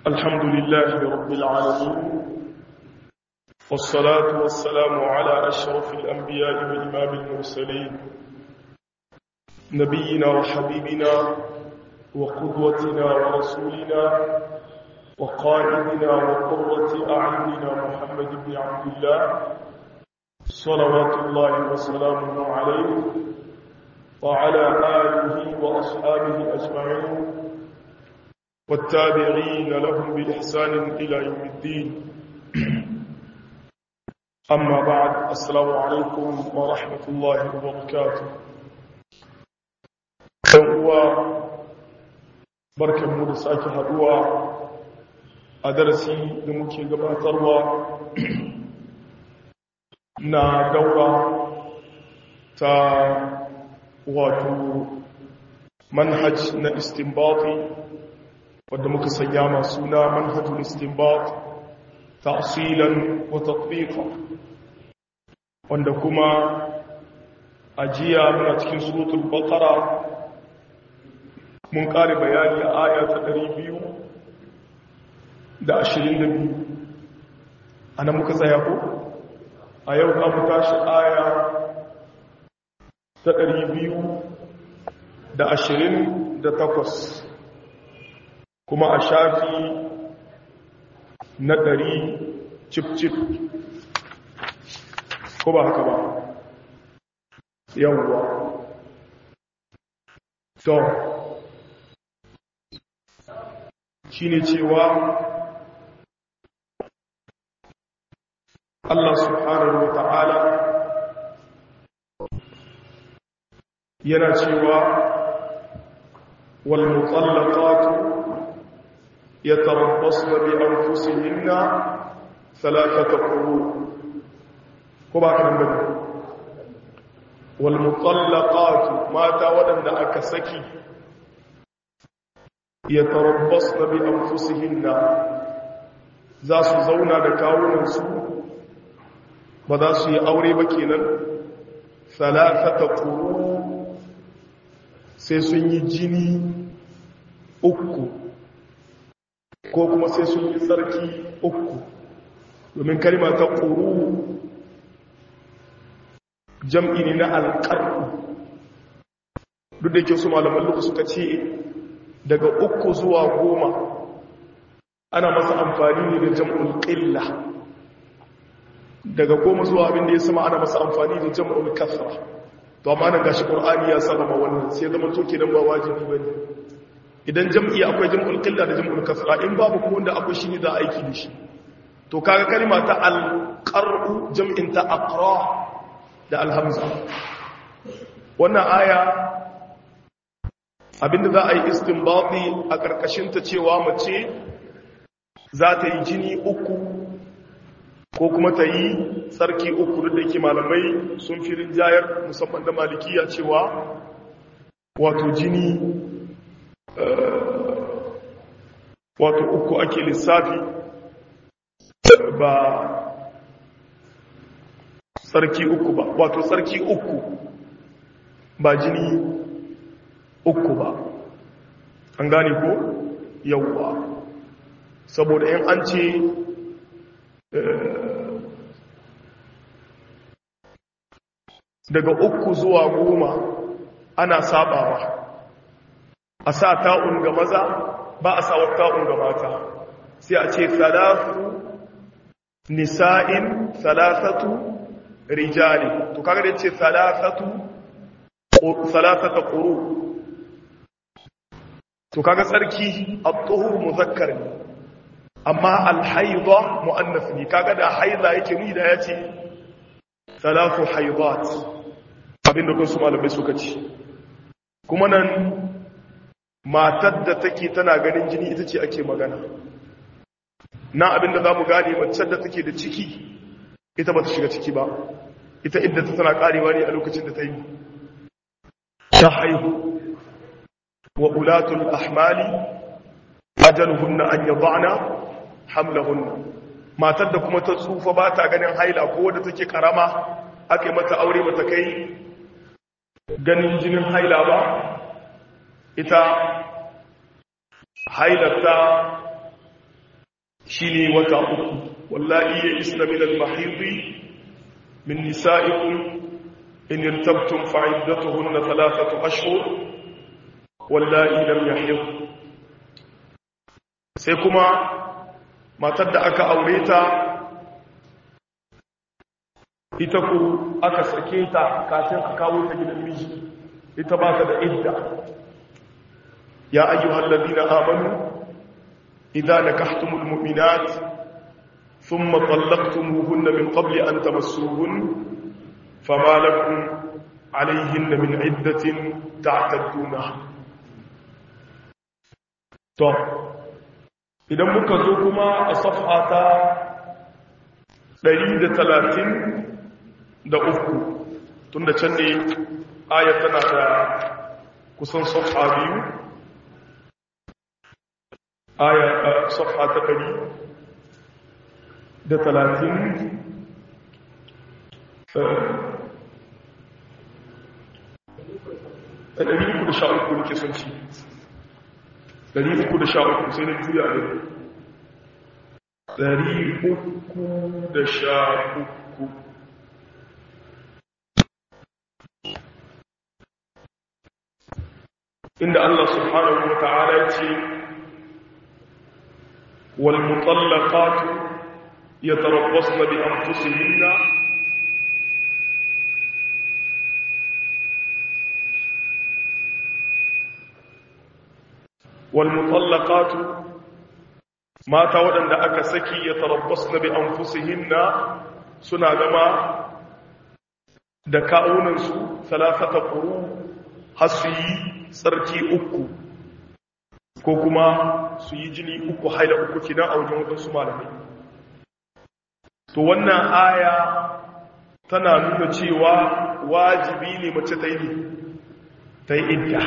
الحمد لله رب العالمين والصلاة والسلام على أشرف الأنبياء والإمام المرسلين نبينا وحبيبنا وقدوتنا ورسولنا وقائدنا وقرة أعيننا محمد بن عبد الله صلوات الله وسلامه عليه وعلى آله وأصحابه أجمعين والتابعين لهم بإحسان إلى يوم الدين أما بعد السلام عليكم ورحمة الله وبركاته هو بركة مدساك هدوى أدرسي لمكي قباتروا na daura ta wato manhaj na istinbati wadda muka sanya masu na manhajul istinbat ta'silan wa tatbiqa wanda kuma ajiya muna cikin suratul baqara mun kare bayani a aya ta 222 anan muka tsaya ko a yau za mu tashi aya ta ɗari biyu da ashirin da takwas kuma a shafi na ɗari cif-cif ko ba haka ba yawwa to shi ne cewa Allah subhanahu wa ta'ala yana cewa walmutallaqatu yatarabbasna bi anfusihinna thalathata quru ko ba kan bane walmutallaqatu mata wadanda aka saki yatarabbasna bi anfusihinna za su zauna da kawunansu ba za su yi aure ba kenan salatata ƙuru sai sun yi jini uku ko kuma sai sun yi tsarki uku domin kalima ta ƙuru jam'i ne na alƙar'u duk da ke su malaman luka suka ce daga uku zuwa goma ana masa amfani ne da jam'ul ƙilla daga goma zuwa abin da ya sama ana masa amfani da jam'ul kasra to amma nan gashi qur'ani ya saba ma wannan sai zama to kenan ba wajibi bane idan jam'i akwai jam'ul qilla da jam'ul kasra in babu kuma wanda akwai shi ne da aiki da shi to kaga kalma ta al-qar'u jam'in ta aqra da al-hamza wannan aya abinda za a yi istinbati a karkashin ta cewa mace za ta yi jini uku ko kuma ta yi tsarki uku da ke malamai sun fi rinjayar musamman da malikiya cewa wato jini wato uku ake lissafi ba tsarki uku ba wato tsarki uku ba jini uku ba an gane ko yauwa saboda yan an ce daga uku zuwa goma ana sabawa a sa ta'un ga maza ba a sa ta'un ga mata sai a ce salatu nisa'in salasatu rijali to kaga da ce salasatu salasata quru to kaga tsarki at-tuhur muzakkar ne amma al-haidha muannath ne kaga da haidha yake ni da yace salatu haidat abinda kun su malamai suka ci kuma nan matar da take tana ganin jini ita ce ake magana na abinda za mu gane macen da take da ciki ita ba ta shiga ciki ba ita inda ta tana karewa ne a lokacin da ta yi ta haihu wa ulatul ahmali ajaluhunna an yadana hamlahunna matar da kuma ta tsufa ba ta ganin haila ko wadda take karama aka yi mata aure ba ta kai ganin jinin haila ba ita hailarta shine wata uku wallahi ya isna min al-mahid min nisa'ikum in irtabtum fa'iddatuhunna thalathatu ashhur wallahi lam yahid sai kuma matar da aka aure ta ita ku aka sake ta kafin a kawo ta gidan miji ita ba ta da idda ya ayyuhal ladina amanu idza nakahtumul mu'minat thumma talaqtumuhunna min qabli an tamassuhun fama lakum alayhinna min iddatin ta'tadduna to idan muka zo kuma a safha ta 130 da uku tun da can ne ayat tana da kusan safha biyu aya safha ta ɗari da talatin da ɗari uku da sha uku nake son ci ɗari uku da sha uku sai na juya da ɗari uku da sha uku inda Allah subhanahu wa ta'ala ce wal mutallaqatu yatarabbasna bi anfusihinna wal mutallaqatu mata waɗanda aka saki yatarabbasna bi anfusihinna suna gama da ka'unansu salasata quru hasu yi tsarki uku ko kuma su yi jini uku haila uku kidan a wajen wadansu malamai to wannan aya tana nuna cewa wajibi ne mace ta yi ta yi idda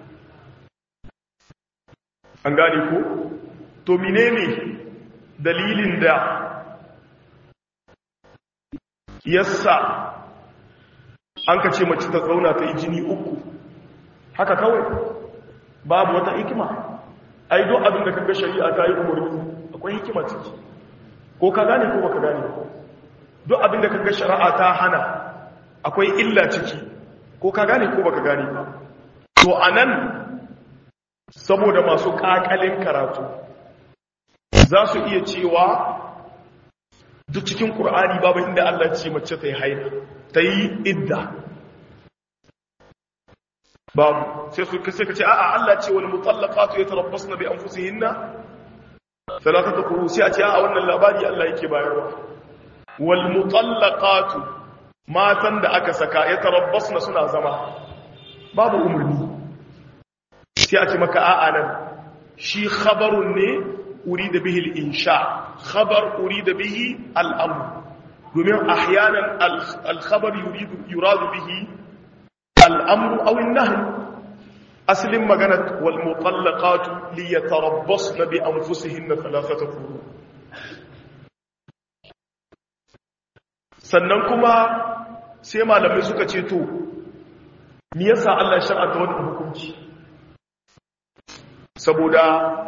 an gane ko to menene dalilin da yassa an ka ce mace ta zauna ta yi jini uku haka kawai babu wata hikima ai duk abin da kaga shari'a ta yi umarni akwai hikima ciki ko ka gane ko baka gane ko duk abin da kaga shari'a ta hana akwai illa ciki ko ka gane ko baka gane ba to anan saboda masu kakalin karatu za su iya cewa duk cikin qur'ani babu inda Allah ce mace ta yi haila ta yi idda babu sai su sai ka ce a'a Allah ce wal mutallaqatu yatarabbasna bi anfusihinna thalathata quru sai a ce a'a wannan labari Allah yake bayarwa wal mutallaqatu matan da aka saka yatarabbasna suna zama babu umurni sai a ce maka a'a nan shi khabarun ne urida bihi al insha khabar urida bihi al amr domin ahyanan al khabar yuridu yuradu bihi الأمر أو النهي أسلم مغنت والمطلقات ليتربصن بأنفسهن ثلاثة قرون sannan kuma sai malamai suka ce to me yasa Allah ya shar'anta wannan hukunci saboda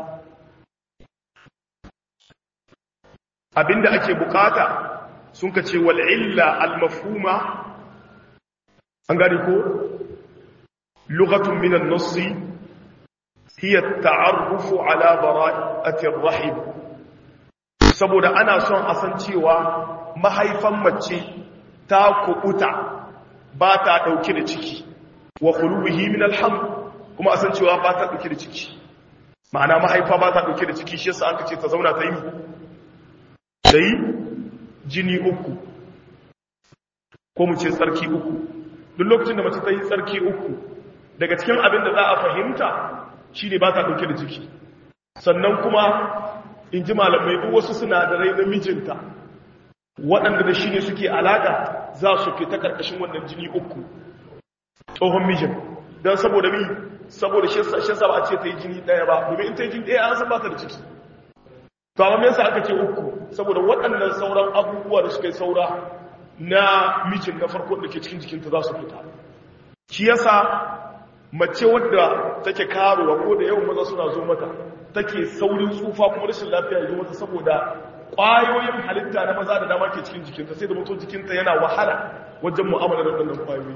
abinda ake bukata sun ka ce wal illa al mafhuma an gani ko lugatun minan nassi hiya ta'arrufu ala bara'ati rahim saboda ana son a san cewa mahaifan mace ta kubuta ba ta dauke da ciki wa khuluhi min alham kuma a san cewa ba ta dauke da ciki ma'ana mahaifa ba ta dauke da ciki shi yasa an kace ta zauna ta yi ta yi jini uku ko mu ce tsarki uku duk lokacin da mace ta yi tsarki uku daga cikin abin da za a fahimta shi ne ba ta ɗauke da ciki sannan kuma in ji malamai duk wasu sinadarai na mijinta waɗanda da shi ne suke alaƙa za su fita ƙarƙashin wannan jini uku tsohon mijin don saboda mi saboda shi sa ba a ce ta yi jini ɗaya ba domin in ta yi jini ɗaya an san ba ta da ciki to amma me yasa aka ce uku saboda waɗannan sauran abubuwa da suka yi saura na mijin na farko da ke cikin jikinta za su fita shi yasa mace wadda take karuwa ko da yawan maza suna zo mata take saurin tsufa kuma rashin lafiya ya zo mata saboda ƙwayoyin halitta na maza da dama ke cikin jikinta sai da mutum jikinta yana wahala wajen mu'amala da waɗannan ƙwayoyi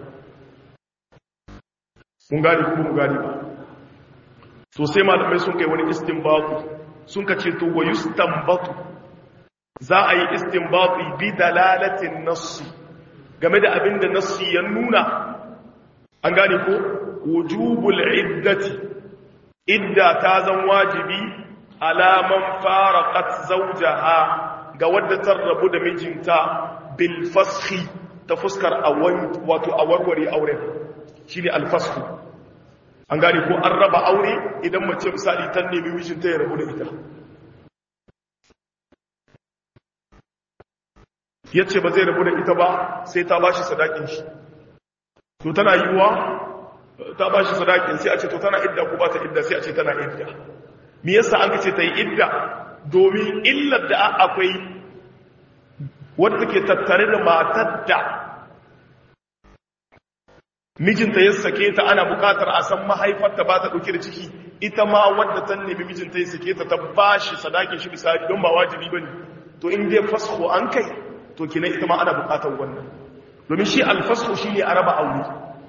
mun gane kuma mun gane ba to sai malamai sun kai wani istinbatu sun ka ce to wa yustanbatu za a yi istinbatu bi dalalatin nassi game da abin da nassi ya nuna an gane ko wujubul iddati idda ta zan wajibi alaman faraqat zawjaha ga wadda ta rabu da mijinta bil fashi ta fuskar awan wato awarware auren shine al fashu an gane ko an raba aure idan mace misali ta nemi mijinta ya rabu da ita yace ba zai rabu da ita ba sai ta bashi sadakin shi to tana yiwuwa ta ba shi sadakin sai a ce to tana idda ko ba ta idda sai a ce tana idda me yasa an kace ta yi idda domin illar da akwai wadda take tattare da matar da mijinta ya sake ta ana bukatar a san mahaifarta ba ta dauke da ciki ita ma wadda ta nemi mijinta ya sake ta ta ba shi sadakin shi misali don ba wajibi bane to in dai fasho an kai to kina ita ma ana bukatar wannan domin shi alfasho shine a raba aure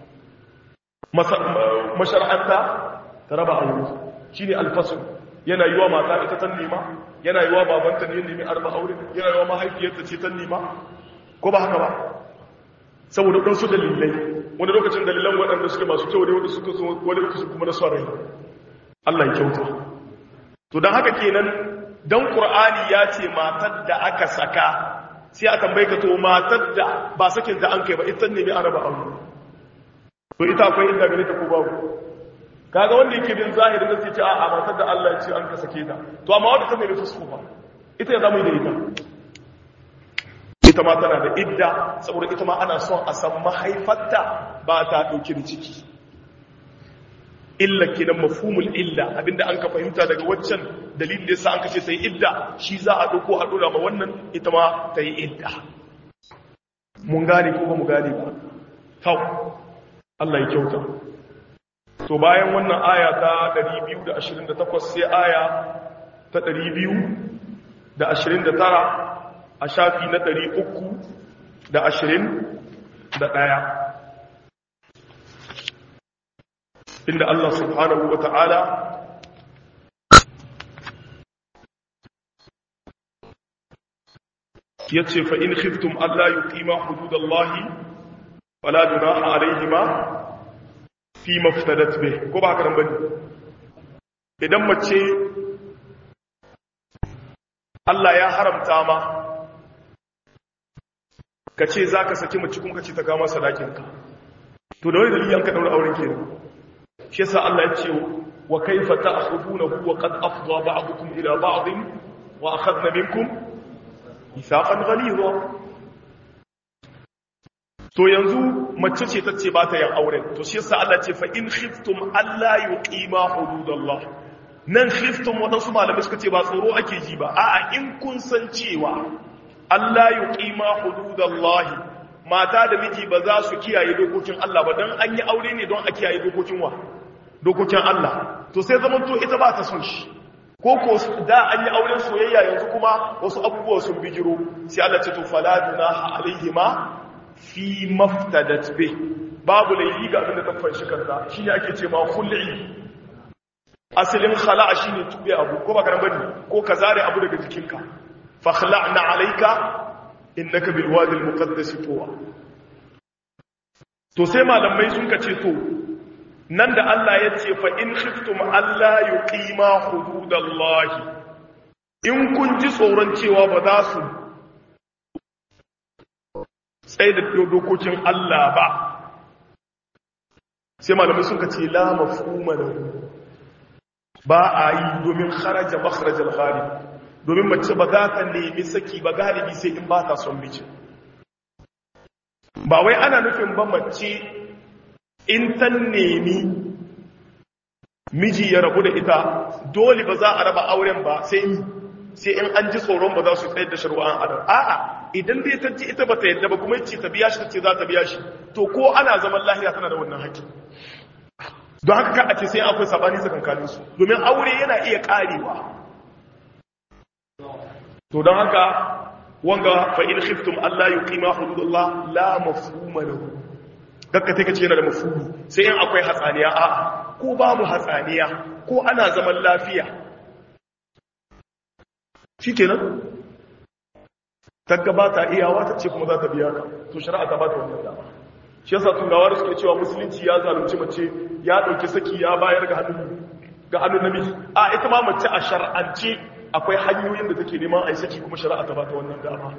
mashar'anta ta raba aure shi ne alfasun yana yi wa mata ita ta nema yana yi wa babanta ne nemi arba aure yana yi wa mahaifiyarta ce ta nema ko ba haka ba saboda ɗansu dalilai wani lokacin dalilan waɗanda suke masu kyau ne wanda suka so wani lokacin kuma na son rai Allah ya kyauta to don haka kenan dan qur'ani ya ce matar da aka saka sai a tambaye ka to matar da ba sakin ta an kai ba ita nemi araba aure to ita akwai inda gare ta ko babu kaga wanda yake bin zahiri da sai ce a matar da Allah ya ce an ka sake ta to amma wanda ta mai fusu ba ita ya zama da ita ita ma tana da idda saboda ita ma ana son a san mahaifarta ba ta dauki da ciki illa kenan mafhumul illa abinda an ka fahimta daga waccan dalilin da yasa an ka ce sai idda shi za a dauko a dora ma wannan ita ma ta yi idda mun gane ko ba mu gane ba kawai Allah ya kyauta. To bayan wannan aya ta 228 sai aya ta 229 a shafi na 321 inda Allah subhanahu wa ta'ala ya ce fa'in khiftum Allah yi ƙima hududallahi fala junaha alaihima fi maftadat bih ko ba haka bane idan mace Allah ya haramta ma kace zaka saki mace kuma kace ta kama sadakin ka to da wani dalili an ka daura auren kenan shi yasa Allah ya ce wa kaifa ta'khudunahu wa qad afdha ba'dukum ila ba'd wa akhadna minkum mithaqan ghalidha to yanzu mace ce ta ce ba ta yin auren to shi yasa Allah ce fa in khiftum alla yuqima hududallah nan khiftum wadansu malamai suka ce ba tsoro ake ji ba a'a in kun san cewa alla yuqima hududallah mata da miji ba za su kiyaye dokokin Allah ba dan an yi aure ne don a kiyaye dokokin wa dokokin Allah to sai zaman to ita ba ta son shi ko ko da an yi auren soyayya yanzu kuma wasu abubuwa sun bijiro sai Allah ce to fala dunaha alaihima fi maftadat be babu laifi ga abin da ta fanshi kanta shine ake ce ma khul'i asalin khala'a shine tube abu ko ba karan bane ko ka zare abu daga jikinka fa khla'na alayka innaka bil wadi al muqaddas tuwa to sai malamai sun kace to nan da Allah ya ce fa in khiftum alla yuqima hududallahi in kun ji tsoron cewa ba za su tsaye da dokokin Allah ba sai malamai suka ce la mafhuma lahu ba a yi domin kharaja makharajal ghalib domin mace ba za ta nemi saki ba galibi sai in ba ta son miji ba wai ana nufin ba mace in ta nemi miji ya rabu da ita dole ba za a raba auren ba sai sai in an ji tsoron ba za su tsayar da shari'an adam a'a idan dai ta ji ita ba ta yadda ba kuma ce ta biya shi ta ce za ta biya shi to ko ana zaman lahiya tana da wannan haƙƙi don haka ka a ce sai akwai sabani tsakankanin su domin aure yana iya karewa to don haka wanga fa in khiftum alla yuqima hududallah la mafhuma lahu gakka take ce yana da mafhumi sai in akwai hatsaniya a ko babu hatsaniya ko ana zaman lafiya shikenan tagga ba ta iyawa ta ce kuma za ta biya ka to shari'a ta ba ta wannan dama shi yasa turawa da suke cewa musulunci ya zalunci mace ya dauki saki ya bayar ga hannun ga hannun namiji a ita ma mace a shar'ance akwai hanyoyin da take neman a yi saki kuma shari'a ta ba ta wannan dama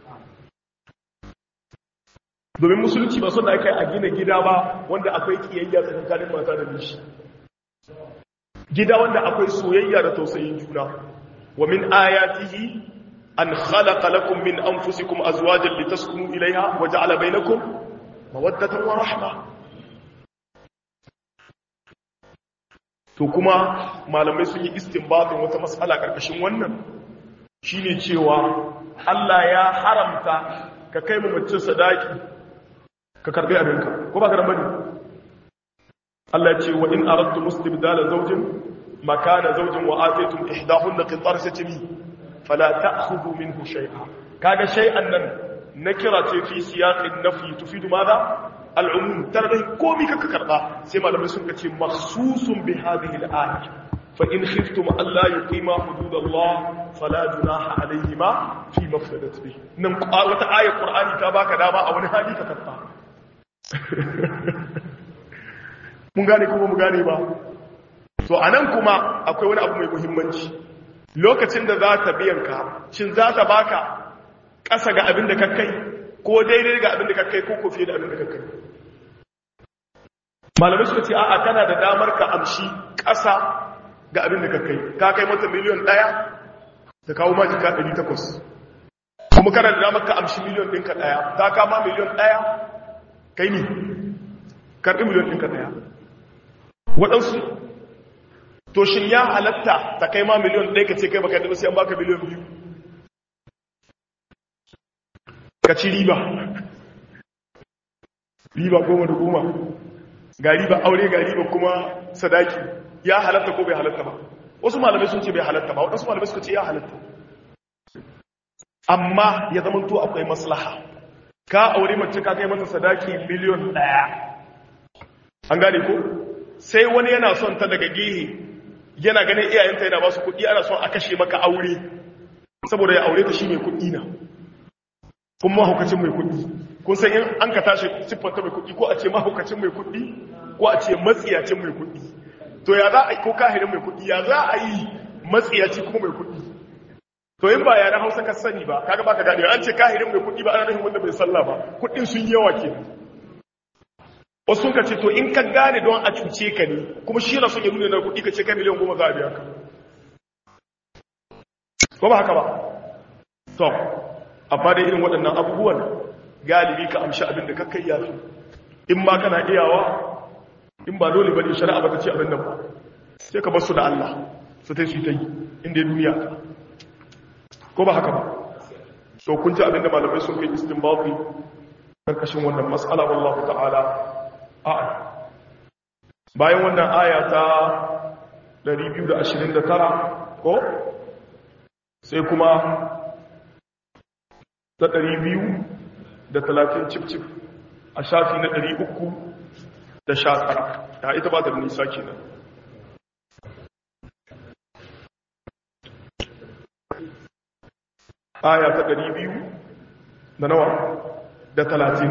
domin musulunci ba suna kai a gina gida ba wanda akwai kiyayya tsakanin mata da miji gida wanda akwai soyayya da tausayin juna wa min ayatihi an khalaqa lakum min anfusikum azwajan litaskunu ilayha wa ja'ala bainakum mawaddatan wa rahma to kuma malamai sun yi istinbatin wata mas'ala karkashin wannan shine cewa Allah ya haramta ka kai mu mace sadaki ka karbi abinka ko ba ka da bane Allah ya ce wa in aradtu mustibdala zawjin makana zawjin wa ataytum ihdahunna qintar satimi fala ta'khudhu minhu shay'a kaga shay'an nan nakira ce fi siyaqin nafi tufidu madha al'umum tarbihi komi kaka karba sai malamai sun ce makhsusun bi hadhihi al-ayah fa in khiftum alla yuqima hududallah fala junaha alayhima fi mafsadat bi nan wata ayar qur'ani ta baka dama a wani hali ka karba mun gane kuma mu gane ba to anan kuma akwai wani abu mai muhimmanci lokacin da za ta biyan ka shin za ta baka ƙasa ga abin da ka kai ko daidai ga abin da ka kai ko ko fiye da abin da ka kai malamai suka ce a'a kana da damar ka amshi ƙasa ga abin da ka kai ka kai mata miliyon ɗaya ta kawo ma jika ɗari takwas kuma kana da damar ka amshi miliyon ɗinka ɗaya ta kama miliyon ɗaya kai ni karɓi miliyon ɗinka ɗaya waɗansu to shin ya halatta ta kai ma miliyon ɗaya ka ce kai baka da sai an baka miliyon biyu ka ci riba riba goma da goma ga riba aure ga riba kuma sadaki ya halatta ko bai halatta ba wasu malamai sun ce bai halatta ba waɗansu malamai suka ce ya halatta amma ya zama to akwai maslaha ka aure mace ka kai mata sadaki miliyon ɗaya an gane ko sai wani yana son ta daga gehe yana ganin iyayenta yana ba su kuɗi ana son a kashe maka aure saboda ya aure ta shi mai kuɗi na kun mahaukacin mai kuɗi kun san in an ka tashi siffanta mai kuɗi ko a ce mahaukacin mai kuɗi ko a ce matsiyacin mai kuɗi to ya za a yi ko kahirin mai kuɗi ya za a yi matsiyaci kuma mai kuɗi to in ba yaren hausa ka sani ba kaga baka gane an ce kahirin mai kuɗi ba ana nufin wanda bai sallah ba kuɗin sun yawa ke wasu sun ka ce to in ka gane don a cuce ka ne kuma shi yana son ya nuna na kuɗi ka ce ka miliyan goma za a biya ka ko ba haka ba to amma dai irin waɗannan abubuwan galibi ka amshi abin da kakkai ya fi in ma kana iyawa in ba dole ba ne shari'a ba ta ce abin nan ba sai ka bar su da Allah su ta su ta yi inda duniya ta ko ba haka ba to kun ji abin da malamai sun kai istinbati karkashin wannan mas'ala wallahu ta'ala a'a bayan wannan aya ta 229 ko sai kuma ta ɗari biyu da talatin cif-cif a shafi na ɗari uku da sha tara ta ita ba ta da nisa kenan aya ta ɗari biyu da nawa da talatin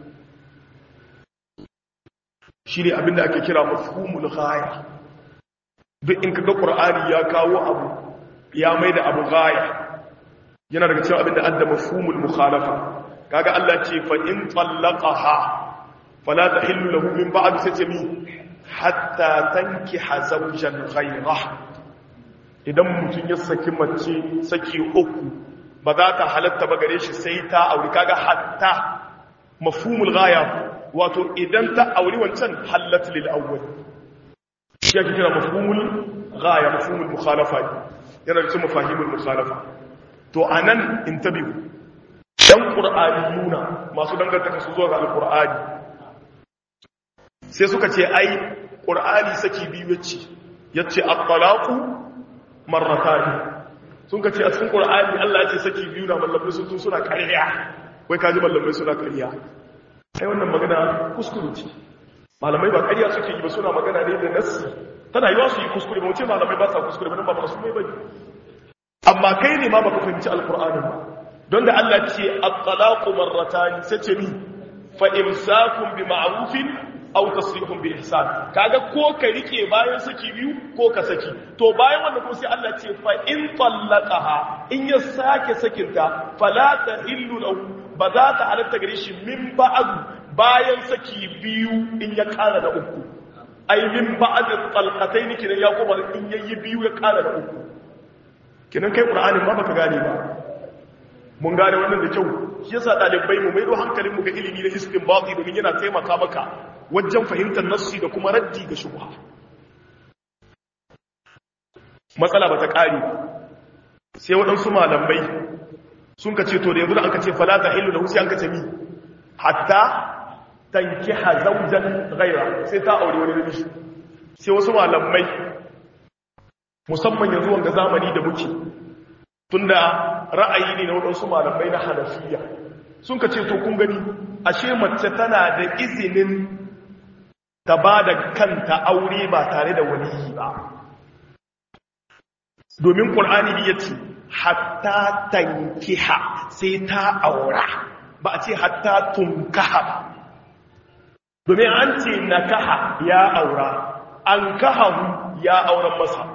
shi ne abinda ake kira mafhumul ghaya duk in kaga ƙur'ani ya kawo abu ya mai da abu ghaya yana daga cewa abinda adda mafhumul mukhalafa kaga Allah ce fa in tallaqaha fala tahillu lahu min ba'd sajmi hatta tankiha zawjan ghayra idan mutun ya saki mace saki uku ba za ta halatta ba gare shi sai ta aure kaga hatta mafhumul ghaya wato idan ta aure wancan halat lil awwal shi yake kira mafhumul ghaya mafhumul mukhalafa yana da cewa mafahimul mukhalafa to a nan in tabi ɗan ƙur'ani nuna masu dangantaka su zuwa ga alƙur'ani sai suka ce ai qur'ani saki biyu yace yace at-talaqu marratan sun ka ce a cikin qur'ani Allah ya ce saki biyu na mallamai sun tun suna ƙarya wai kaji mallamai suna ƙarya ai wannan magana kuskure ce malamai ba ƙarya suke yi ba suna magana ne da nassi tana yiwa su yi kuskure ba wace malamai ba sa kuskure ba nan ba masu mai bane amma kai ne ma baka fahimci alqur'ani ba don da Allah ce at-talaqu marratan sai ce ni fa imsakun bi ma'rufin aw tasrihun bi ihsan kaga ko ka rike bayan saki biyu ko ka saki to bayan wannan kuma sai Allah ce fa in tallaqaha in ya sake sakinta fala tahillu lahu ba za ta halatta gare shi min ba'd bayan saki biyu in ya kara da uku ai min ba'd talqatayn kinan ya kuma in yayi biyu ya kara da uku kinan kai qur'anin ma baka gane ba mun gane wannan da kyau shi yasa dalibai mu maido hankalin mu ga ilimi na istinbati domin yana taimaka maka wajen fahimtar nassi da kuma raddi ga shubha matsala bata kare sai waɗansu malamai sun ka ce to da yanzu da aka ce fala ta ilu da husi an ka ce mi hatta tankiha zawjan ghaira sai ta aure wani namiji sai wasu malamai musamman yanzu wanga zamani da muke tunda ra'ayi ne na waɗansu malamai na hanafiya sun ka ce to kun gani ashe mace tana da izinin ta ba da kanta aure ba tare da waliyi ba domin ƙul'ani ya ce hatta tankiha sai ta aura ba a ce hatta tunkaha ba domin an ce na kaha ya aura an kahahu ya auren masa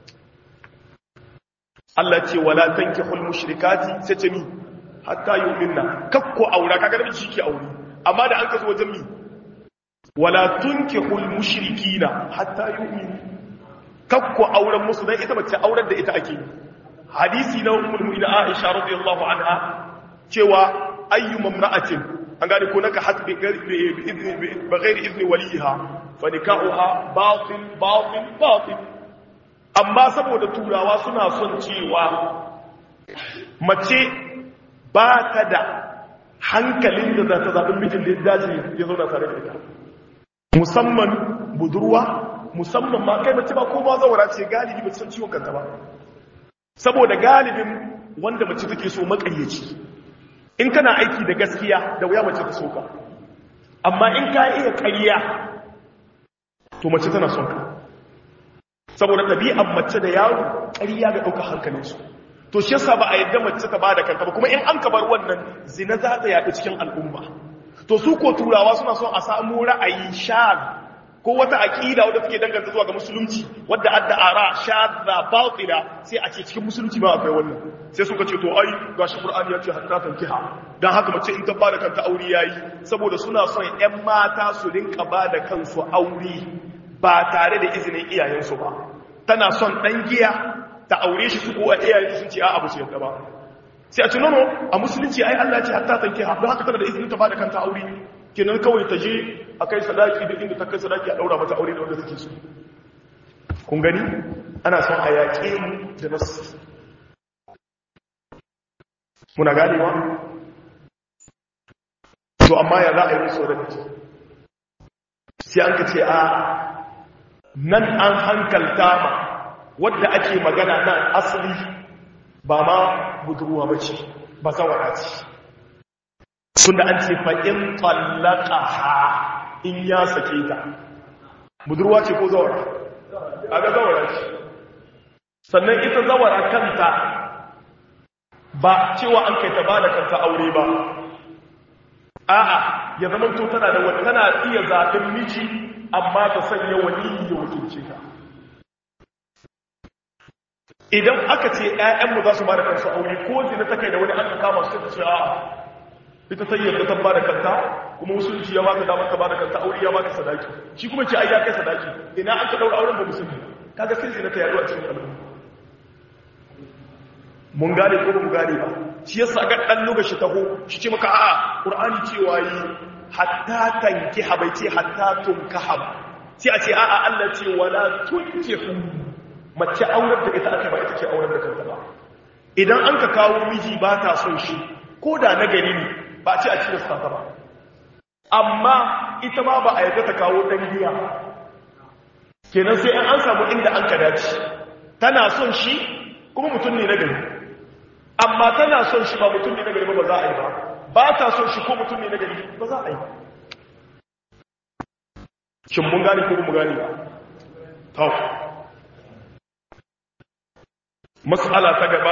Allah ce wala tankihul mushrikati sai ce mi hatta yu'minna kakko aura kaga da shi ke aure amma da an kaso wajen mi wala tunkihul mushrikina hatta yu'minu kakko auren musu dan ita bace auren da ita ake hadisi na ummul mu'minin Aisha radiyallahu anha cewa ayyu mamra'atin an gane ko naka hasbi bi ghairi izni waliha fa nikahuha batil batil batil amma saboda turawa suna son cewa mace ba ta da hankalin da za ta zaɓi mijin da ya dace ya zauna tare da ita musamman budurwa musamman ma kai mace ba ko ba zaura ce galibi ba san ciwon kanta ba saboda galibin wanda mace take so makaryaci in kana aiki da gaskiya da wuya mace ta so ka amma in ka iya ƙarya to mace tana son ka saboda ɗabi'an mace da yaro ƙarya ga ɗaukar hankalinsu to shi yasa ba a yadda mace ta ba da kanta ba kuma in an kabar wannan zina za ta yaɗu cikin al'umma to su ko turawa suna son a samu ra'ayi sha ko wata aƙida wadda take danganta zuwa ga musulunci wadda adda ara shadda batila sai a ce cikin musulunci ba akwai wannan sai suka ce to ai gashi qur'ani ya ce hatta tankiha dan haka mace in ta ba da kanta aure yayi saboda suna son ƴan mata su rinka ba da kansu aure ba tare da izinin iyayensu ba tana son ɗan giya ta aure shi su kuwa iyayen sun ce a abu su yadda ba sai a ce nono a musulunci ai Allah ce hatta tanke ha don haka tana da izinin ta ba da kanta aure kenan kawai ta je a kai sadaki da inda ta kai sadaki a ɗaura mata aure da wanda take so kun gani ana son a yaƙe mu da nasu muna ganewa to amma ya za a yi musu rabi sai an ka ce a nan an hankalta ma wadda ake magana nan asali ba ma budurwa ba ce ba zawara ce tunda an ce fa'in tsallaka ha in ya sake ta budurwa ce ko zawara a ga zawara ce sannan ita zawara kanta ba cewa an kai ta ba da kanta aure ba a'a ya zama to tana da wata tana iya zaɓen miji amma ta sanya wani ya wakilce ta idan aka ce ‘ya'yanmu za su ba da kansu aure ko zina ta kai da wani an kama su ta ce a ita ta yi ta ba da kanta kuma musulunci ya baka damar ta ba da kanta aure ya baka sadaki shi kuma ce ai ya kai sadaki ina an ka daura auren ba musulmi kaga sai zina ta yaduwa cikin al'umma mun gane ko mun gane ba shi yasa ga dan lokaci taho shi ce maka a'a qur'ani cewa yi hatta tankiha bai ce hatta tunkaha ba sai a ce a'a Allah ce wala tunkihu mace aurar da ita aka ba ita ce aurar da kanta ba idan an ka kawo miji ba ta son shi ko da na gari ne ba a ce a cikin ta ba amma ita ma ba a yadda ta kawo dan giya kenan sai an samu inda an ka dace tana son shi kuma mutum ne na gari amma tana son shi ba mutum ne na gari ba ba za a yi ba ba ta son shi ko mutum ne na gari ba za a yi shin mun gane ko mun gane ba tau mas'ala ta gaba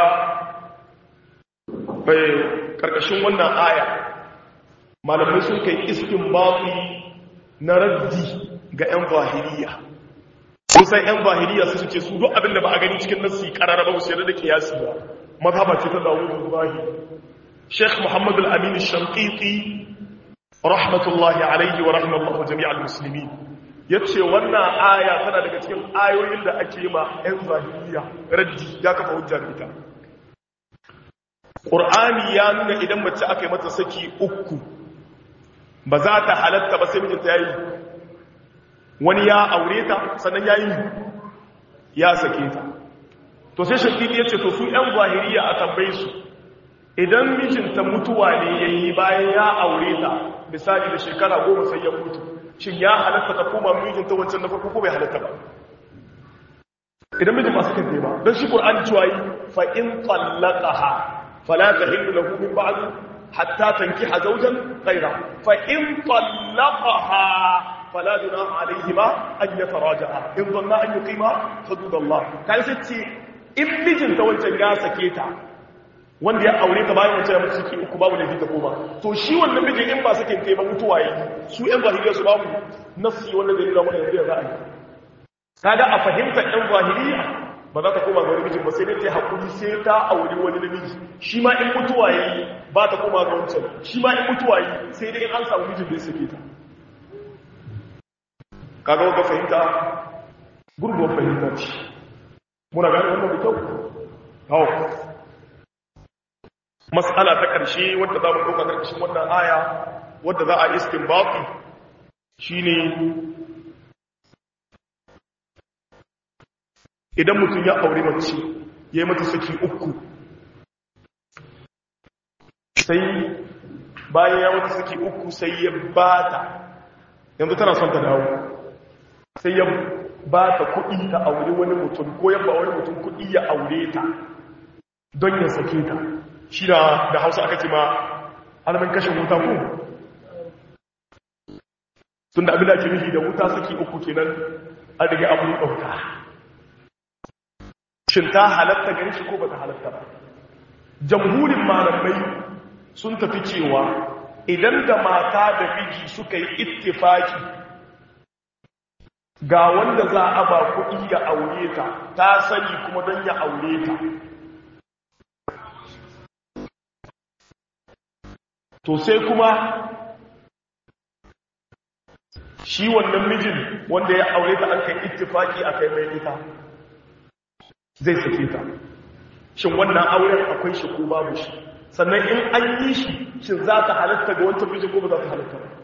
bai karkashin wannan aya malamai sun kai istinbati na raddi ga 'yan zahiriya kusan 'yan zahiriya su ce su duk abinda ba a gani cikin nassi karara ba su yarda da kiyasi ba mazhaba ce ta dawo da zahiri sheikh muhammad al-amin shankiti rahmatullahi alaihi wa rahmatullahi jami'al musulmi ya ce wannan aya tana daga cikin ayoyin da ake yi ma 'yan zahiriya raddi ya kafa hujja da ita ƙur'ani ya nuna idan mace aka yi mata saki uku ba za ta halatta ba sai mijinta ya yi wani ya aure ta sannan ya yi ya sake ta to sai shakili ya ce to su 'yan zahiriya a tambaye su idan mijinta mutuwa ne ya yi bayan ya aure ta misali da shekara goma sai ya mutu shin ya halatta ta koma mijinta wancan na farko ko bai halatta ba idan mijin masu kan ba don shi ƙur'ani cewa yi fa'in tsallaka fala ta hindu lahu min ba'du hatta tankiha zawjan ghayra fa in talaqaha fala junaha alayhima an yataraja'a in dhanna an yuqima hudud Allah kai sai ce in mijin ta wancan ya sake ta wanda ya aure ta bayan wancan ya mutu ciki uku babu laifi ta koma to shi wannan mijin in ba sakin kai ba mutuwa yi su yan zahiriya su babu nafsi wanda zai nuna mana yanzu ya za a yi kaga a fahimtar yan zahiriya ba za ta koma ga wani mijin ba sai dai ta haƙuri sai ta auri wani namiji shi ma in mutuwa yi ba ta koma ga wancan shi ma in mutuwa yi sai dai in an samu mijin da ya sake ta kaga wanda fahimta gurguwar fahimta ce muna gani wannan da kyau hau mas'ala ta ƙarshe wadda za mu ɗauka ƙarƙashin wannan aya wadda za a istinbati shine idan mutum ya aure mace ya yi mata saki uku sai bayan ya mata saki uku sai ya bata yanzu tana son ta dawo sai ya bata kuɗi ta aure wani mutum ko yabba wani mutum kuɗi ya aure ta don ya sake ta shi da da hausa aka ce ma alamin kashin wuta ko tun da abin da ake nufi da wuta saki uku kenan an rage abu ɗauka shin ta halatta gare shi ko ba ta halatta ba jamhurin malamai sun tafi cewa idan da mata da miji suka yi ittifaki ga wanda za a ba kuɗi ya aure ta ta sani kuma don ya aure ta to sai kuma shi wannan mijin wanda ya aure ta an kai ittifaki a kai mai ita zai sake ta shin wannan auren akwai shi ko babu shi sannan in an yi shi shin za ta halatta ga wancan mijin ko ba za ta halatta ba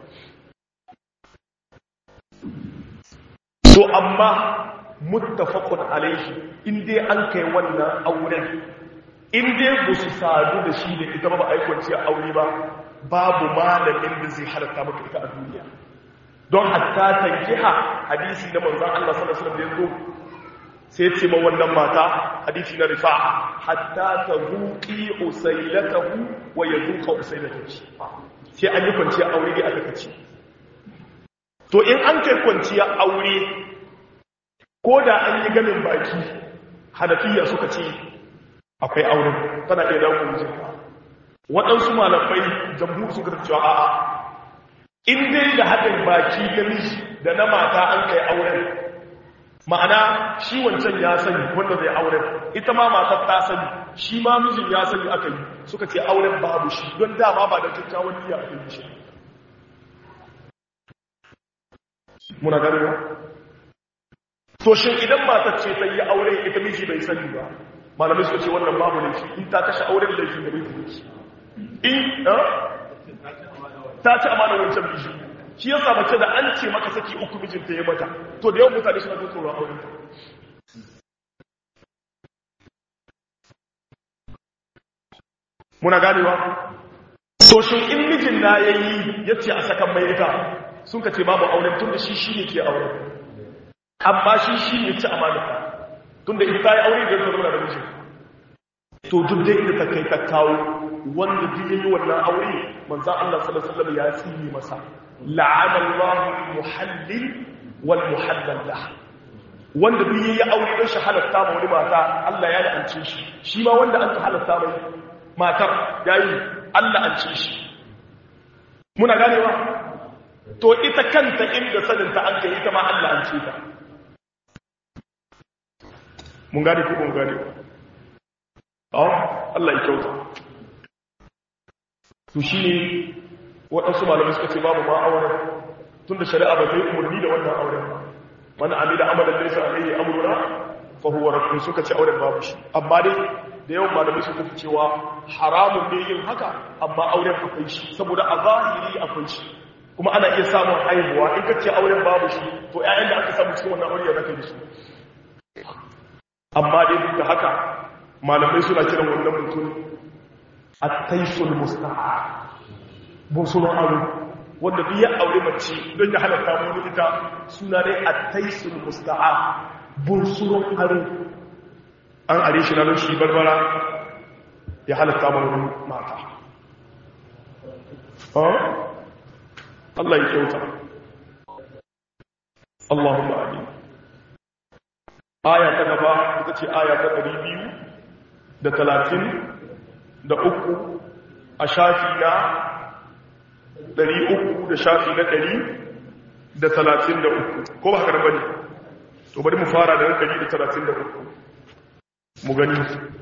so amma muttafaqun alaihi in dai an kai wannan auren in dai ba su sadu da shi da ita ba ba aikwanci aure ba babu malamin da zai halatta maka ita a duniya don hatta tankiha hadisi na manzon Allah sallallahu alaihi wasallam da yazo sai ce ma wannan mata hadisi na rifa'a hatta ta zuƙi usailatahu wa ya zuƙa usailatahu sai an yi kwanciya aure ne aka kace to in an kai kwanciya aure ko da an yi ganin baki hanafiya suka ce akwai aure tana iya dawo mijinka waɗansu malamai jamhur suka cewa a'a in dai da haɗin baki na miji da na mata an kai auren ma'ana shi wancan ya sani wanda zai auren ita ma matar ta sani shi ma mijin ya sani aka yi suka ce auren babu shi don dama ba da kyakkyawan niyya a yi shi muna ganewa to shin idan matar ce ta yi aure ita miji bai sani ba malamai suka ce wannan babu ne shi in ta kashe auren da shi da bai shi in ta ci amana wancan miji shi ya sa mace da an ce maka saki uku mijinta ya mata to da yawan mutane suna tsoron auren muna ganewa to shin in mijin na yayi yace a sakan mai ita sun ka ce babu auren tun da shi shi ne ke auren amma shi shi ne ci amanata tunda ita ta yi aure da zama da miji to duk da inda ta kai ta kawo wanda duk yayi wannan aure manzon Allah sallallahu alaihi wasallam ya tsini masa la'ana Allahu muhallil wal muhallal lah wanda duk yayi aure don shi halatta ma wani mata Allah ya la'ance shi shi ma wanda an halatta mai matar yayi Allah an ce shi muna ganewa to ita kanta inda saninta an kai ita ma Allah an ce ta mun gane ko mun gane oh Allah ya kyauta to shine waɗansu malamai suka ce babu ma auren tunda shari'a ba ta yi umarni da wannan auren ba man amila amalan laysa alayhi amruna fa huwa raddun suka ce auren babu shi amma dai da yawan malamai suka fi cewa haramun ne yin haka amma auren akwai shi saboda a zahiri akwai shi kuma ana iya samun haihuwa in ka ce auren babu shi to ƴaƴan da aka samu cikin wannan aure ya zaka da su amma dai duk da haka malamai suna kiran wannan mutum at-taysul musta'a bunsuron aure wanda duk ya aure mace don ya halatta mu ita suna dai at-taysul musta'a bunsuron aure an are shi na shi barbara ya halatta mu mata Allah ya kyauta Allahumma amin aya ta gaba ita ce aya ta ɗari biyu da talatin da uku a shafi na ɗari uku da shafi na ɗari da talatin da uku ko ba haka bane to bari mu fara da ɗari da talatin da uku mu gani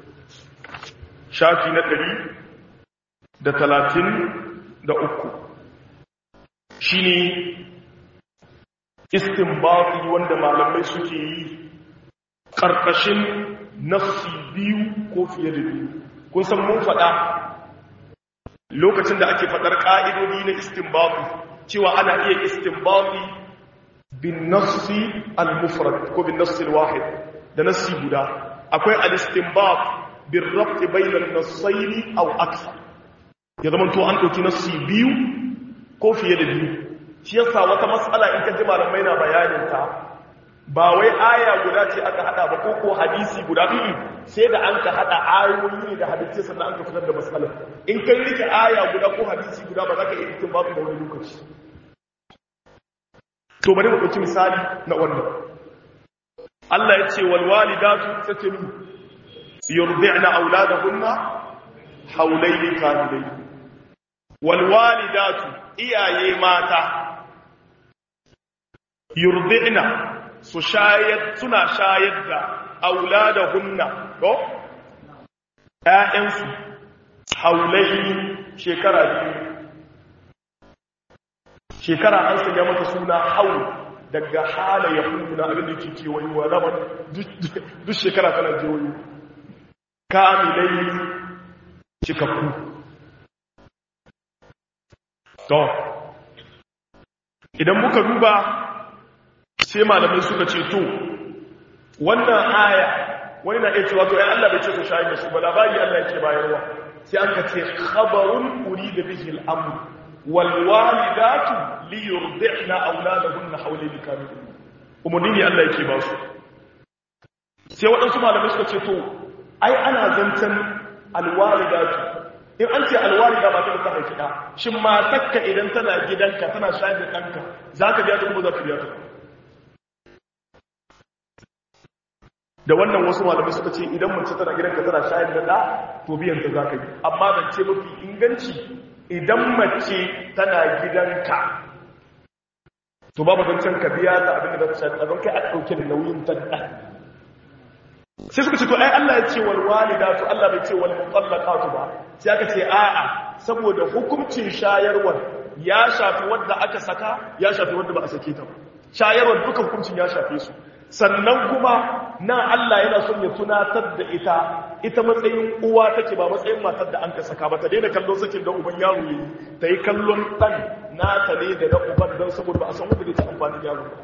shafi na ɗari da talatin da uku shi ne istinbati wanda malamai suke yi ƙarƙashin nafsi biyu ko fiye da biyu kun san mun faɗa lokacin da ake faɗar ƙa'idodi na istinbati cewa ana iya istinbati bin nafsi al-mufrad ko bin nafsi al-wahid da nafsi guda akwai al-istinbat bin rabti bainal nassaini aw akthar ya zama to an ɗauki nafsi biyu ko fiye da biyu shi yasa wata matsala in ka ji malamai na bayanin ta ba wai aya guda ce aka hada ba ko ko hadisi guda biyu sai da an ka hada ayoyi ne da hadisi sannan an ka fitar da matsalar in kai rike aya guda ko hadisi guda ba za ka iya fitin babu da wani lokaci to bari mu ɗauki misali na wannan Allah ya ce wal walidatu tatlu yurdi'na auladahunna hawlayni kamilayn wal walidatu iyaye mata yurdi'na su shayar suna shayar da auladahunna ko ƴaƴansu haulaini shekara biyu shekara an sanya mata suna haul daga hala ya kuna abin da ke kewayewa zaman duk shekara tana kewayo kamilai cikakku to idan muka duba sai malamai suka ce to wannan aya wani na iya cewa to ya Allah bai ce su shayi da su ba labari Allah yake bayarwa sai an ka ce khabarun urida bihi al-amr wal walidatu li yurdi'na auladahunna hawlayn kamilin umurni ne Allah yake ba su sai waɗansu malamai suka ce to ai ana zancen alwalidatu in an ce alwalida ba ta da ta haifi ɗa shin matakka idan tana gidanka tana shayar da ɗanka za ka biya ta kuma za ka biya ta da wannan wasu malamai suka ce idan mace tana gidanka tana shayar da ɗa to biyan ta za ka yi amma zance mafi inganci idan mace tana gidanka to babu zancen ka biya ta abin da za ta shayar da don kai a ɗauke da nauyin ta ɗa sai suka ce to ai Allah ya ce wal walidatu Allah bai ce wal mutallaqatu ba sai aka ce a'a saboda hukuncin shayarwar ya shafi wanda aka saka ya shafi wanda ba a sake ta ba shayarwar duka hukuncin ya shafe su sannan kuma nan Allah yana son ya tunatar da ita ita matsayin uwa take ba matsayin matar da an ka saka ba ta daina kallon sakin da uban yaro yayi ta yi kallon dan nata ne da na uban don saboda ba a san wanda zai ta amfani yaro ba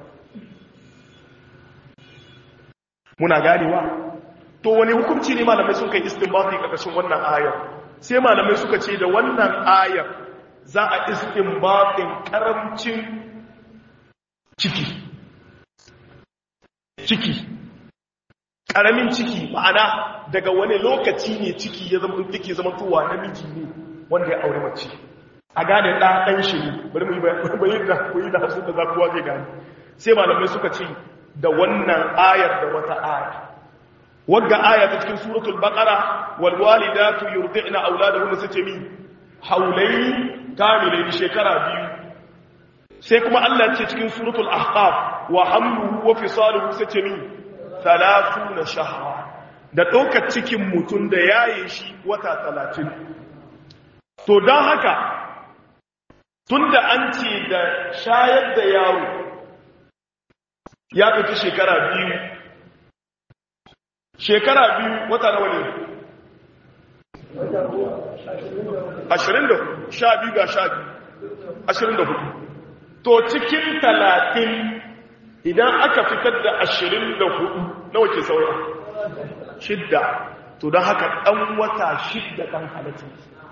muna ganewa to wani hukunci ne malamai sun kai istinbati karkashin wannan ayar sai malamai suka ce da wannan ayar za a istinbatin karamcin ciki ciki ƙaramin ciki ma'ana daga wani lokaci ne ciki ya zama yake zama tuwa namiji ne wanda ya aure mace a gane ɗa ɗan shi ne bari mu yi bayan da koyi da hasu da za kuwa zai gane sai malamai suka ce da wannan ayar da wata aya wagga aya ta cikin suratul baqara wal walidatu yurdi'na auladahunna sace mi haulaini kamilaini shekara biyu sai kuma Allah ce cikin suratul ahqaf wa hamluhu wa fisaluhu sace mi 30 shahra da ɗaukar cikin mutum da yaye shi wata 30 to don haka tunda an ce da shayar da yaro ya ɗauki shekara biyu shekara biyu wata nawa ne ashirin da sha biyu ga sha biyu ashirin da hudu to cikin talatin idan aka fitar da ashirin da hudu nawa ke saura shidda to don haka ɗan wata shidda ɗan halittu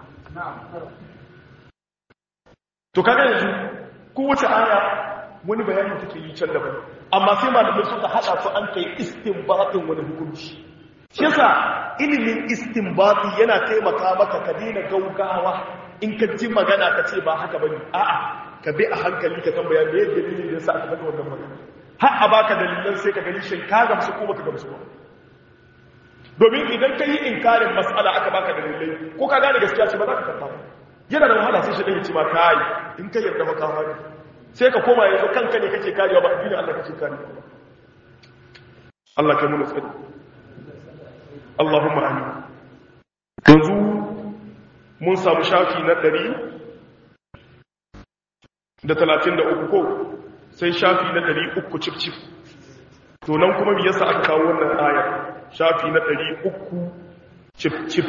to kaga yanzu kowace aya wani bayanin take yi can daban amma sai malamai suka hada su an kai istinbatin wani hukunci shi yasa ilimin istinbati yana taimaka maka ka daina gaugawa in ka ji magana ka ce ba haka bane a'a ka bi a hankali ka tambaya me yadda dalilin da yasa aka faɗa wannan magana har a baka dalilan sai ka gani shin ka gamsu ko baka gamsu ba domin idan ka yi inkarin mas'ala aka baka dalilai ko ka gane gaskiya ce ba za ka karɓa ba yana da wahala sai shi ɗaya ce ma kai in ka yarda maka hari sai ka koma yanzu kanka ne kake karewa ba addinin Allah kake karewa ba Allah kai muna tsari Allahumma amin yanzu mun samu shafi na ɗari da talatin da uku ko sai shafi na ɗari uku cif cif to nan kuma me yasa aka kawo wannan ayar shafi na ɗari uku cif cif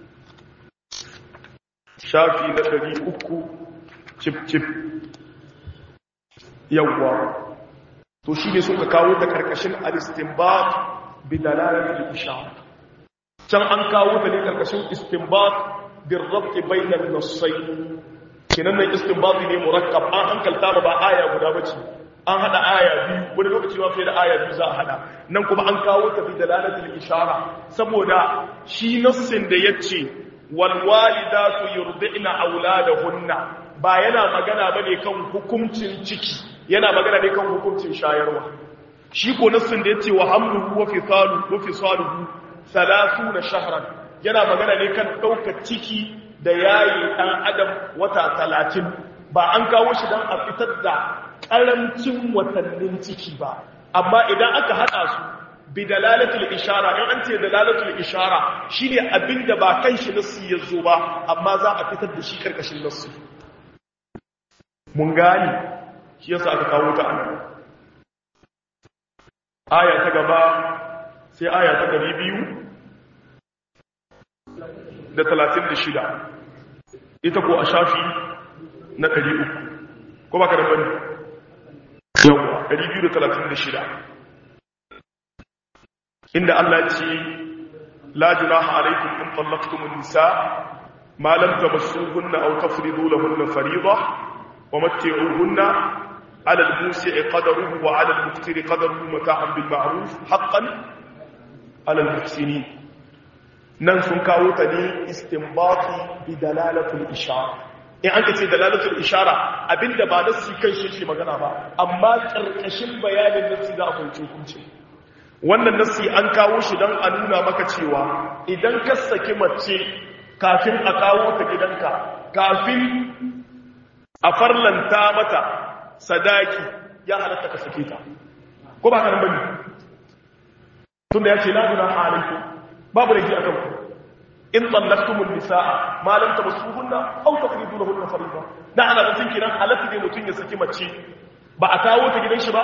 shafi na ɗari uku cif cif yawwa to shi ne suka kawo ta karkashin al-istinbat bi dalalatil ishara can an kawo ta ne karkashin istinbat bil rabt bayna an-nassayn kinan nan istinbat ne murakkab an hankalta ba aya guda bace an hada aya biyu wani lokaci ma fiye da aya biyu za a hada nan kuma an kawo ta bi dalalatil ishara saboda shi nassin da yace wal walidatu yurdi'na auladahunna ba yana magana bane kan hukuncin ciki yana magana ne kan hukuncin shayarwa shi ko nassin da yace wa hamluhu wa fisalu wa fisaluhu 30 shahran yana magana ne kan daukar ciki da yayi dan adam wata 30 ba an kawo shi dan a fitar da karancin watannin ciki ba amma idan aka hada su bi dalalatul ishara in an ce dalalatul ishara shine abinda ba kan shi nassi yazo ba amma za a fitar da shi karkashin nassi mun gani shi yasa aka kawo ta anan aya ta gaba sai aya ta gari biyu da talatin da shida ita ko a shafi na ɗari uku ko ba ka da bane yawwa ɗari biyu da talatin da shida inda Allah ce la junaha alaikum in tallaqtumun nisa ma lam tamassuhunna aw tafridu lahunna fariidah ومتعوهن على الموسع قدره وعلى المقتر قدره متاعا بالمعروف حقا على المحسنين nan sun kawo ta ne istinbati bi dalalatul ishara in an kace dalalatul ishara abinda ba nassi kan shi ke magana ba amma karkashin bayanin nassi za a fahimci hukunci wannan nassi an kawo shi don a nuna maka cewa idan ka saki mace kafin a kawo ta gidanka kafin a farlanta mata sadaki ya halatta ka sake ta ko ba ka nan bane tunda yace la guna alaiku babu laifi akan ku in tallaqtumul nisaa ma lam tamassuhunna aw tafridu lahunna fariida da ana da tinki nan halatta ne mutun ya saki mace ba a kawo ta gidan shi ba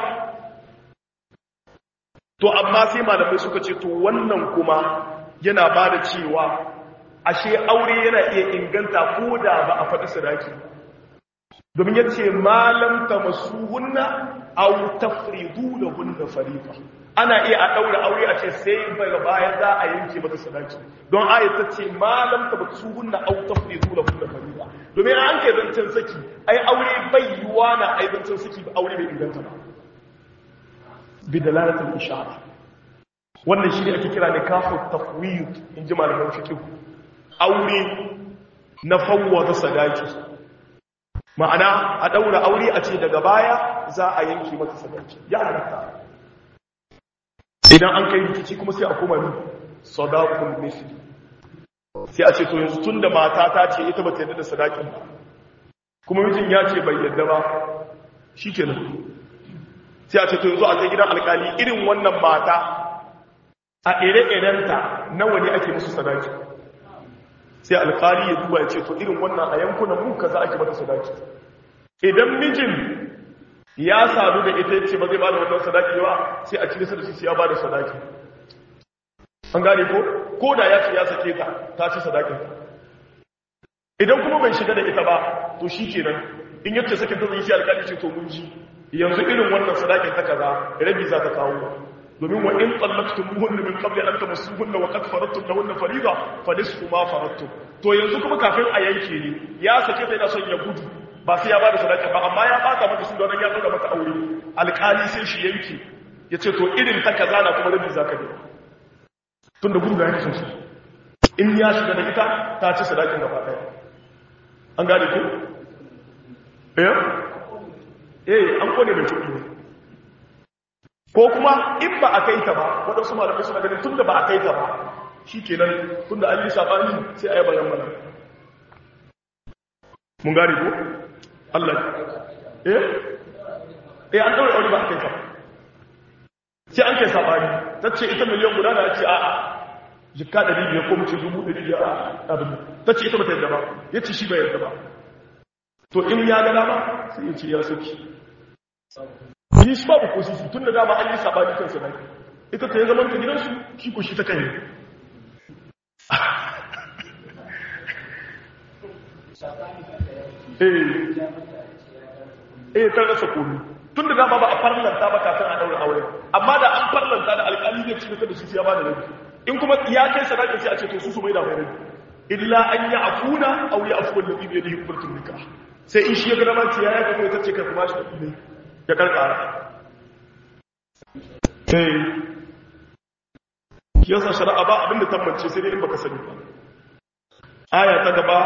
to amma sai malamai suka ce to wannan kuma yana ba da cewa ashe aure yana iya inganta ko da ba a faɗi sadaki domin yace malam tamassuhunna aw tafridu lahunna fariida ana iya a daura aure a ce sai daga baya za a yanke mata sadaki don ayat ta ce malam tamassuhunna aw tafridu lahunna fariida domin an kai zancen saki ai aure bai yiwa na ai zancen saki ba aure bai inganta ba bi dalalatul ishara wannan shi ne ake kira nikahu tafwid in ji malaman fiqh aure na fawwata sadaki ma'ana a daura aure a ce daga baya za a yanke mata sadaki ya halatta idan an kai rikici kuma sai a koma ni sadaqul misli sai a ce to yanzu tunda mata ta ce ita bata yarda da sadakin ba kuma mijin ya ce bai yarda ba shikenan sai a ce to yanzu a kai gidan alkali irin wannan mata a ire-irenta nawa ne ake musu sadaki sai alkali ya duba ya ce to irin wannan a yankunan mu kaza ake mata sadaki idan mijin ya sadu da ita ce ba zai ba da wannan sadaki ba sai a cire sadaki sai ya ba da sadaki an gane ko ko da ya ce ya sake ta ta ci sadakin idan kuma bai shiga da ita ba to shi kenan in yace sakin ta zai shi alkali ce to mun ji yanzu irin wannan sadakin ta kaza rabi za ta kawo domin wa in tsallaktum min qabli an tamassuhunna wa qad faradtum lahunna fariida fa nisfu ma faradtum to yanzu kuma kafin a yanke ne ya sake ta yana son ya gudu ba sai ya bada sadaka ba amma ya baka mata su don ya tsaka mata aure alƙali sai shi yanke yace to irin ta kaza na kuma rabi zaka ne tunda gudu da yake son shi in ya shiga da ita ta ci sadakin gaba daya an gane ku eh eh an kone mai kuɗi ne ko kuma in ba a kai ta ba waɗansu malamai suna ganin tun da ba a kai ta ba shi kenan tun da an yi saɓani sai a yi bayan mana mun gari ko? Allah eh? eh an ɗaure aure ba a kai ta sai an kai saɓani ta ce ita miliyan guda na ce a'a jikka ɗari biyar ko mace dubu ɗari biyar a abin ta ce ita ba ta yadda ba ya ce shi bai yadda ba to in ya gana ba sai ya ce ya sauki yi shi babu ko sisi tun da dama an yi sabani kansa da ita ta yi zaman ta gidansu shi ko shi ta kan yi eh ta rasa komi tun da dama ba a farlanta ba kafin a daura aure amma da an farlanta da alƙali zai ci da shi ya ba da rabi in kuma ya kai sadakin sai a ce to su su mai da mai rabi illa an yi afuna aw ya afu wallazi bi yadihi qudratul nikah sai in shi ya ga dama ce ya ya kai ta ce kai kuma shi ne ya karkara eh yasa shari'a ba abinda tabbance sai dai in baka sani ba aya ta gaba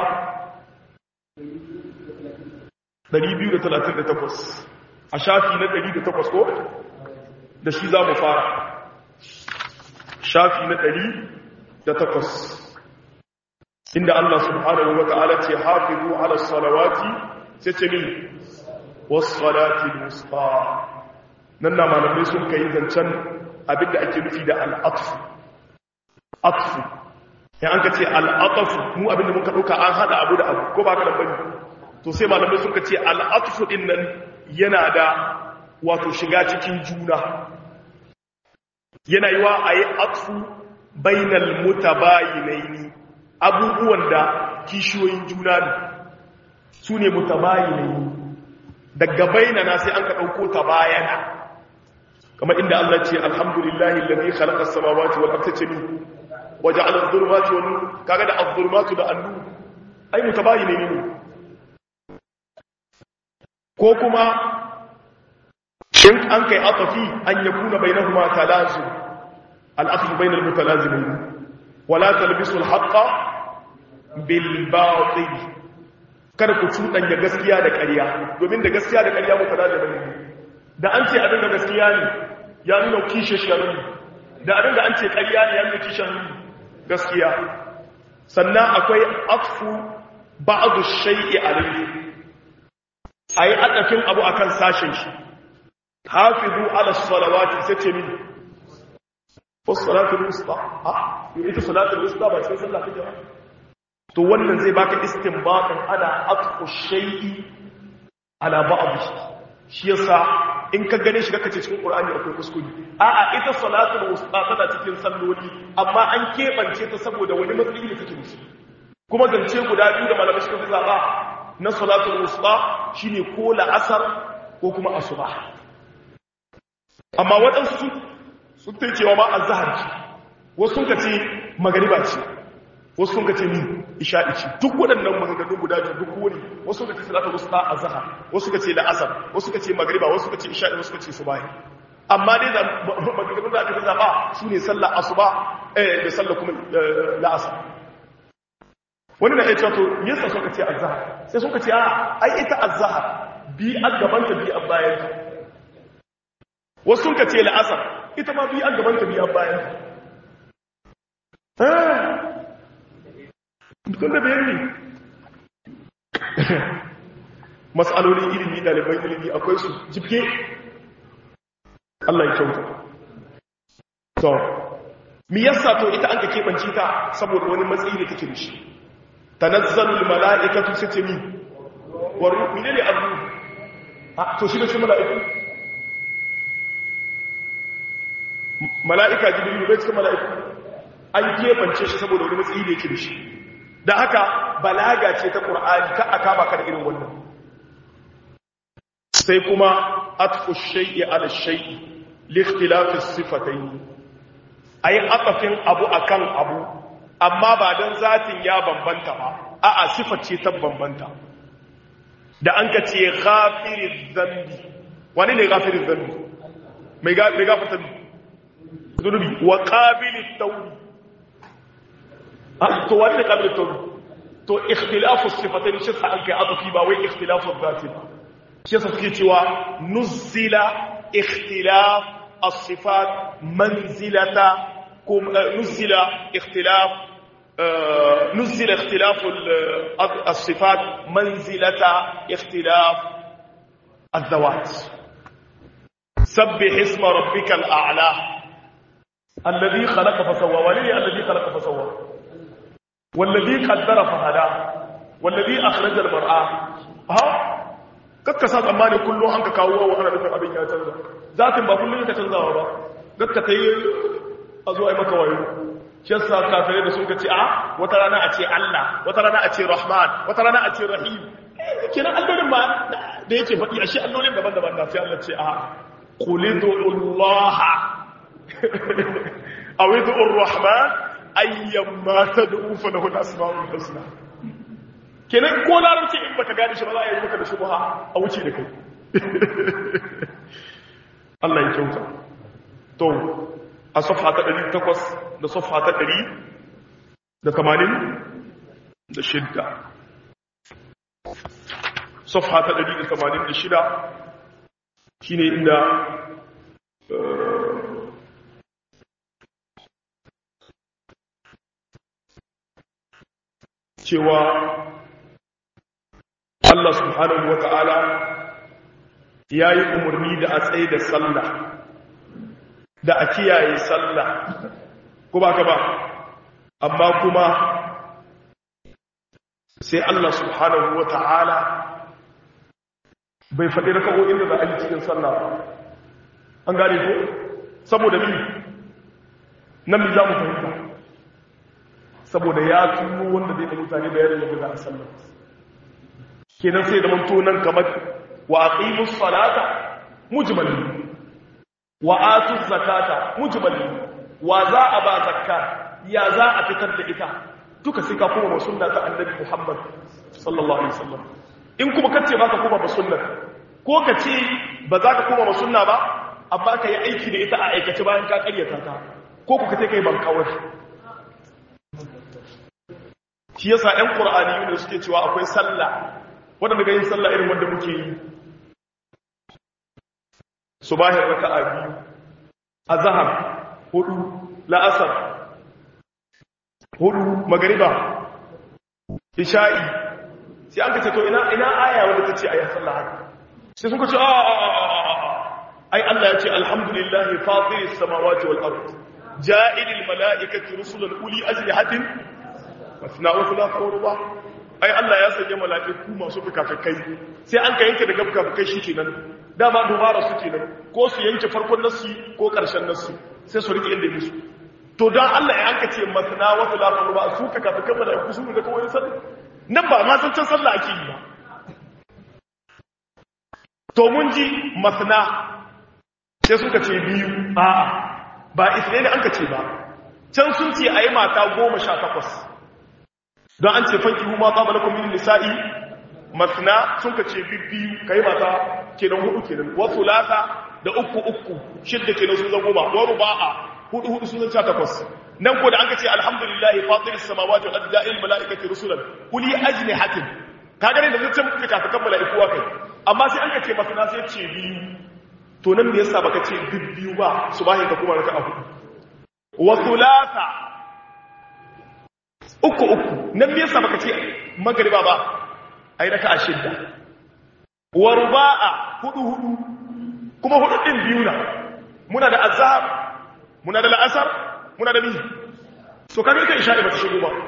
238 a shafi na 108 ko da shi za mu fara shafi na 108 inda Allah subhanahu wa ta'ala ce hafizu ala salawati sai ce min wasalati wusta nan na malamai sun kai zancen abinda ake nufi da al'atfu atfu ya an ka ce al'atfu mu abinda muka ɗauka an haɗa abu da abu ko ba ka lambari to sai malamai sun ka ce al'atfu ɗin nan yana da wato shiga cikin juna yana yi wa a yi atfu bainal mutabayinaini abubuwan da kishiyoyin juna ne su ne mutabayinaini daga bainana sai an ka ɗauko ta bayana kamar inda Allah ce alhamdulillahi lalzi khalaqa as-samawati wal arda jami wa ja'ala adh-dhulumati wan nur kaga da adh-dhulumatu da an-nur ai mutabayine ne ko kuma in an kai atafi an yakuna bainahuma talazum al-aslu bainal mutalazimin wala talbisu al-haqqa bil batil kada ku cuɗanya gaskiya da ƙarya domin da gaskiya da ƙarya muka da bane da an ce abin da gaskiya ne ya nuna kishe sharri da abin da an ce ƙarya ne ya nuna kishe gaskiya sannan akwai atfu ba'du shay'i alayhi ayi adafin abu akan sashen shi hafizu ala salawati sai ce mini was salatul wusta ah ita salatul wusta ba sai sallah kake ba to wannan zai baka istinbatin ana atfu shay'i ala ba'd shi yasa in ka gane shi kaka ce cikin qur'ani akwai kuskure a'a ita salatul wusta tana cikin salloli amma an kebance ta saboda wani matsayi da take musu kuma zance guda biyu da malamai suka fi zaba na salatul wusta shine ko la'asar ko kuma asuba amma waɗansu sun ta cewa ma azhar ce wasu sun ka ce magariba ce wasu sun ce ni isha'i ce duk waɗannan maganganu guda biyu duk wani wasu ka ce salatul wusta azhar wasu ka ce la'asar wasu ka ce magriba wasu ka ce isha'i wasu ka ce subahi amma dai da maganganun da aka fi zaɓa su ne sallar asuba da sallar kuma la'asar wani na iya to yasa suka ce azahar sai suka ce a ai ita azahar bi a gabanta bi a bayan wasu suka ce la'asar ita ma bi a gabanta bi a bayan dukkan da bayan ne matsalolin ilimi ɗaliban ilimi akwai su jibge Allah ya kyauta to mi yasa to ita an ka keɓance ta saboda wani matsayi da take da shi tanazzalul mala'ikatu sitimi wa ruhu ne ne abu to shi da shi mala'iku mala'ika jibrilu bai cikin mala'iku an keɓance shi saboda wani matsayi da yake da shi da haka balaga ce ta ƙur'ani ka a kama kan irin wannan sai kuma atfu shay'i ala shay'i li ikhtilafi sifatayn ay atafin abu akan abu amma ba dan zatin ya bambanta ba a'a sifar ce ta bambanta da an ka ce ghafiriz zambi wani ne ghafiriz zambi mai gafarta zunubi wa qabilit tawbi to wani ne qabilit tawbi to ikhtilafu sifatayn shi sa an kai atafi ba wai ikhtilafu zati ba shi yasa suke cewa nuzila ikhtilaf as-sifat manzilata kum nuzila ikhtilaf nuzila ikhtilaf as-sifat manzilata ikhtilaf الذوات سبح اسم ربك الأعلى الذي خلق فسوى ولي الذي خلق فسوى والذي قدر فهدى والذي أخرج المرأة ها kakka sa tsammani kullum an ka kawo wa ana nufin abin ya canza zatin ba kullum ka canzawa ba gakka ta yi a zuwa maka wayo shi yasa kafirai da sun ka ce a wata rana a ce Allah wata rana a ce Rahman wata rana a ce Rahim kenan allolin ma da yake faɗi a shi allolin daban-daban na sai Allah ce a qulidu Allah aw idu Rahman ayyamma tad'u fa lahu al-asma'ul husna kenan ko larabci in baka gane shi ba za a yi maka da shubha a wuce da kai Allah ya kyauta to a safha ta 800 da safha ta 100 da 80 da shidda safha ta 186 shine inda cewa Allah subhanahu wa ta'ala ya yi umarni da a tsaye da sallah da a kiyaye sallah ko ba ka ba amma kuma sai Allah subhanahu wa ta'ala bai faɗi da kawo inda za a yi cikin sallah ba an gane ko saboda mi nan mi za mu fahimta saboda ya tuno wanda zai da mutane da yadda za a sallah kenan sai da manto nan kamar wa aqimus salata mujmali wa atuz zakata mujmali wa za a ba zakka ya za a fitar da ita duka sai ka koma ba sunna ta annabi Muhammad sallallahu alaihi wasallam in kuma kace ba ka koma ba sunna ko kace ba za ka koma ba sunna ba amma ka yi aiki da ita a aikace bayan ka karyata ta ko ku kace kai ban kawai shi yasa ɗan qur'ani ne suke cewa akwai sallah waɗanda ga yin sallah irin wanda muke yi subahin raka'a biyu azhar hudu la'asar hudu magariba isha'i sai an kace to ina ina aya wanda tace ayi sallah haka sai sun kace a a ai Allah ya ce alhamdulillahi fatiris samawati wal ard ja'ilil malaikati rusulan uli ajlihatin masna wa thulatha wa ruba ai Allah ya sanya mala'iku masu fukafukai sai an ka yanke daga fukafukai shikenan dama dubara su kenan ko su yanke farkon nasu ko karshen nasu sai su rike inda musu to dan Allah ya anka ce masna wa thulatha wa ruba su fukafukan mala'iku su da kawai sallah nan ba ma san can sallah ake yi ba to mun ji masna sai suka ce biyu a'a ba isra'ila an ka ce ba can sun ce a yi mata goma sha takwas don an ce fanki huma ba malakun min nisa'i masna sun ka ce biyu ka yi mata kenan hudu kenan wasu lata da uku uku shidda kenan sun zan goma wa ruba'a hudu hudu sun zan takwas nan ko da an ce alhamdulillahi fatiris samawati wal ardi ja'il malaikati rusulan uli ajnihatin kaga ne da mun ce muka kafa kan malaiku kai amma sai an ce masana sai ce biyu to nan me yasa baka ce biyu ba subahi ka kuma raka'a hudu wa thulatha uku uku nan me yasa baka ce magriba ba ai raka'a shidda wa ruba'a hudu hudu kuma hudu din biyu na muna da azhar muna da la'asar muna da biyu so kaga ita isha'i ba ta shigo ba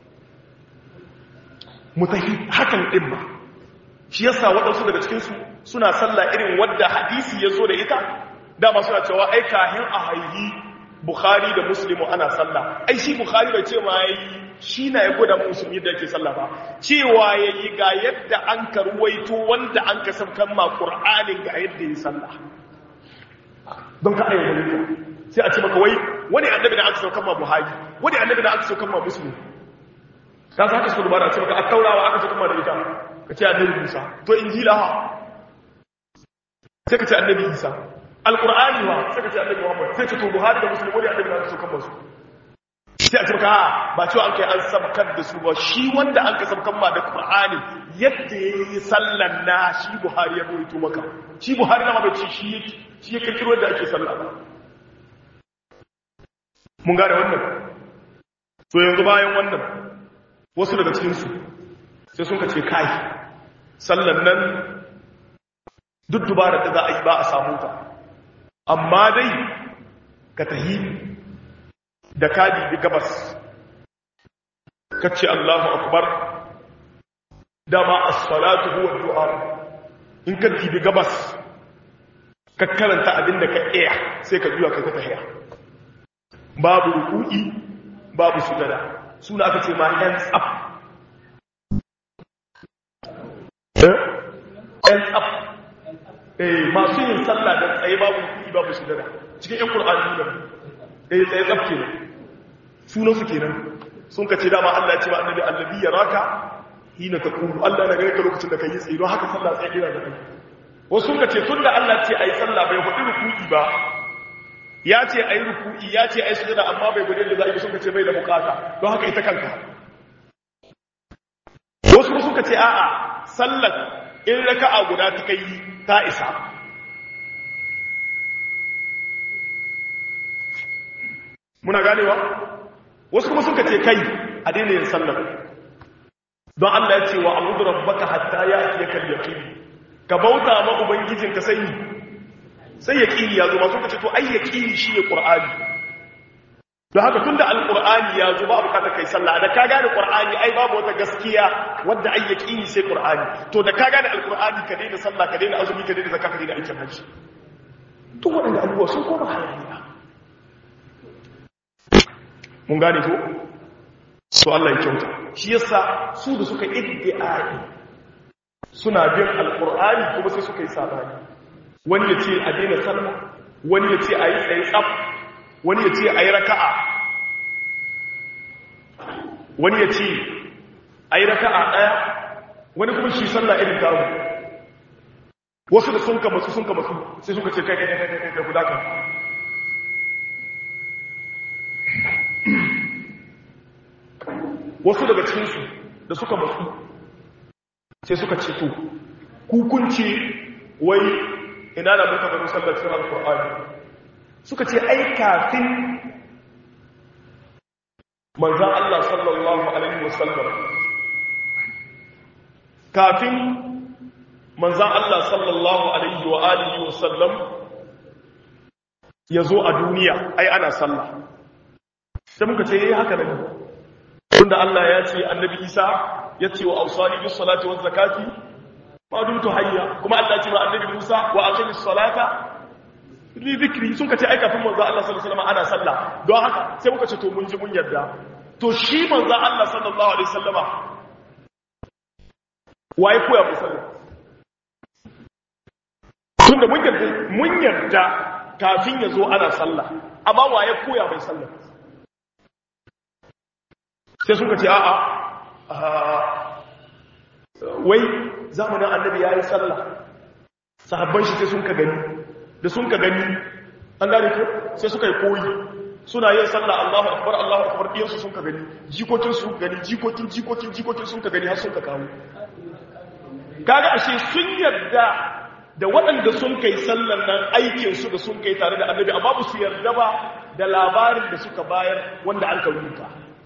mutahi hakan din ba shi yasa waɗansu daga cikin su suna sallah irin wadda hadisi ya zo da ita dama suna cewa ai kahin a haihi bukhari da muslimu ana sallah ai shi bukhari bai ce ma yayi shi na ya gwada musulmi da yake sallah ba cewa yayi ga yadda an karwaito wanda an kasafkan ma qur'anin ga yadda yi sallah don ka ayyana sai a ce maka wai wani annabi da aka saukan ma buhari wani annabi da aka saukan ma musulmi ka sa haka suka dubara ce maka a taurawa aka saukan ma da ita ka ce annabi musa to injila ha sai ka ce annabi isa alqur'ani wa sai ka ce annabi muhammad sai ka to buhari da musulmi wani annabi da aka saukan masu sai a ce maka ba cewa an kai an sabkar da su ba shi wanda an ka sabkan ma da qur'ani yadda yayi sallan na shi buhari ya rawaito maka shi buhari na ma bai ci shi shi ya kirkiro da ake sallah ba mun gane wannan to yanzu bayan wannan wasu daga cikinsu sai sun ka ce kai sallan nan duk dubara da za a yi ba a samu ta amma dai ka tahi da kadi da gabas kacce Allahu akbar dama as-salatu huwa du'a in ka tibi gabas ka karanta abin da ka iya sai ka juya kai ka tahiya babu ruku'i babu sujada suna aka ce ma hands up hands up eh masu yin sallah da tsaye babu ruku'i babu sujada cikin yan qur'ani ne eh tsaye tsaf kenan sunan su kenan sun ka ce dama Allah ya ce ma annabi allazi yaraka hina taqulu Allah na gare ka lokacin da kai tsaye don haka sallah tsaye ina da kai wasu sun ka ce tunda Allah ce ayi sallah bai hudu ruku'i ba ya ce a yi ruku'i ya ce a yi sujada amma bai gudun da za a yi sun ce bai da bukata don haka ita kanka wasu suka ce a'a sallar in raka'a guda ta kai ta isa muna ganewa wasu kuma suka ce kai a daina yin sallar don Allah ya ce wa abudu rabbaka hatta ya ake kan yaqin ka bauta ma ubangijinka sai sai ya ƙini ya zo masu ka ce to ai ya ƙini shi ne ƙur'ani don haka tun da alƙur'ani ya zo ba a bukatar kai sallah da ka gane ƙur'ani ai babu wata gaskiya wadda ai ya ƙini sai ƙur'ani to da ka gane alƙur'ani ka daina sallah ka daina azumi ka daina zakka ka daina aikin hajji to waɗanda abubuwa sun koma hayaniya mun gane ko to Allah ya kyauta shi yasa su da suka iddi'ai suna bin alƙur'ani kuma sai suka yi sabani wani ya ce a daina sallah wani ya ce a yi tsaye tsaf wani ya ce a yi raka'a wani ya ce a yi raka'a ɗaya wani kuma shi sallah irin tamu wasu da sun kama su sun kama su sai suka ce kai kai kai kai kai guda kan wasu daga cikinsu da suka masu sai suka ce to hukunci wai ina da muka gano sallar cikin alkur'ani suka ce ai kafin manzan Allah sallallahu alaihi wasallam kafin manzan Allah sallallahu alaihi wa alihi wasallam ya zo a duniya ai ana sallah sai muka ce yayi haka ne tunda Allah ya ce annabi Isa ya ce wa ausani bis salati waz zakati ma dumtu hayya kuma Allah ce ma annabi Musa wa aqimis salata li dhikri sun kace ai kafin manzo Allah sallallahu alaihi wasallam ana sallah don haka sai muka ce to mun ji mun yarda to shi manzo Allah sallallahu alaihi wasallama waye koya mu sallah tunda mun yarda mun yarda kafin ya zo ana sallah amma waye koya mai sallah sai suka ce a'a wai zamanin annabi ya yi sallah sahabban shi sai sun ka gani da sun ka gani an gane ko sai suka yi koyi suna yin sallah Allahu akbar Allahu akbar diyan su sun ka gani jikokin su gani jikokin jikokin jikokin sun ka gani har sun ka kawo kaga ashe sun yarda da waɗanda sun kai sallan nan aikin su da sun kai tare da annabi amma ba su yarda ba da labarin da suka bayar wanda an ka rubuta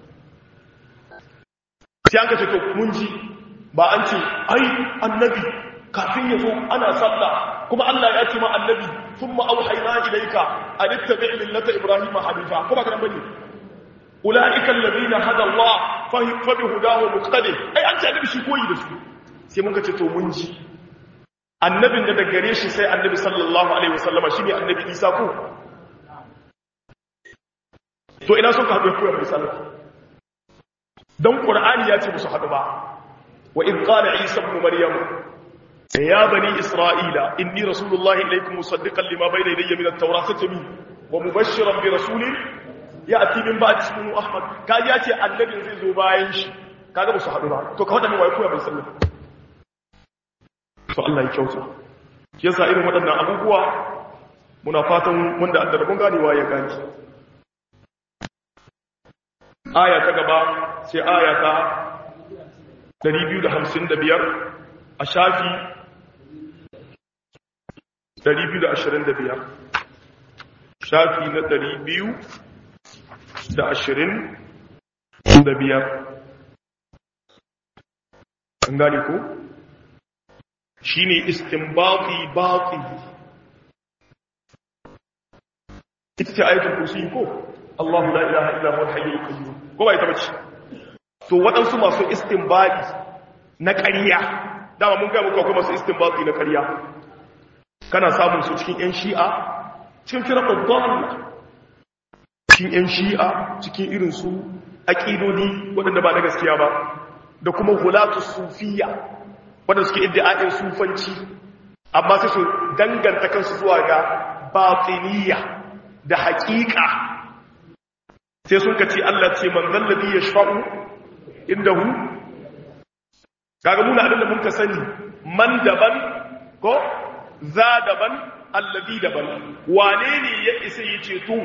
sai an ka ce to mun ji ba an ce ai annabi kafin ya zo ana sallah kuma Allah ya ce ma annabi thumma auhayna ilayka an ittabi' millata ibrahima hanifa kuma kana bane ulaika alladhina hada Allah fa bi hudahu muqtadi ai an ce annabi shi koyi da su sai mun ka ce to mun ji annabin da daga gare shi sai annabi sallallahu alaihi wasallama shine annabi Isa ko to ina son ka haɗu koyar misali don ƙur'ani ya ce musu haɗu ba wa in ƙala isa ibn maryam ya bani isra'ila inni rasulullahi ilaykum musaddiqan lima bayna yadayya min at-taurati min wa mubashshiran bi rasulin ya'ti min ba'di ismihi ahmad kaji ya ce annabin zai zo bayan shi kaga musu haɗu ba to ka faɗa min wai koyar bai sallah to Allah ya kyauta yasa irin waɗannan abubuwa muna fatan wanda an da rabon ganewa ya gani aya ta gaba sai aya ta 255 a shafi 225 shafi na 225 an gane ko shi ne istinbati bati ita ce ayatul kursi ko Allahu la ilaha illa huwa al-hayyul qayyum ko bai ta bace to waɗansu masu istinbadi na ƙarya dama mun ga muku akwai masu istinbadi na ƙarya kana samun su cikin ƴan shi'a cikin firqat dalla cikin ƴan shi'a cikin irin su aqidodi waɗanda ba na gaskiya ba da kuma hulatu sufiyya waɗanda suke iddia'in sufanci amma sai su danganta kansu zuwa ga batiniya da haƙiƙa sai sun kaci Allah ce man zallabi ya shafa'u inda hu kaga muna abin da muka sani man daban ko za daban allabi daban wane ne ya isa yi ceto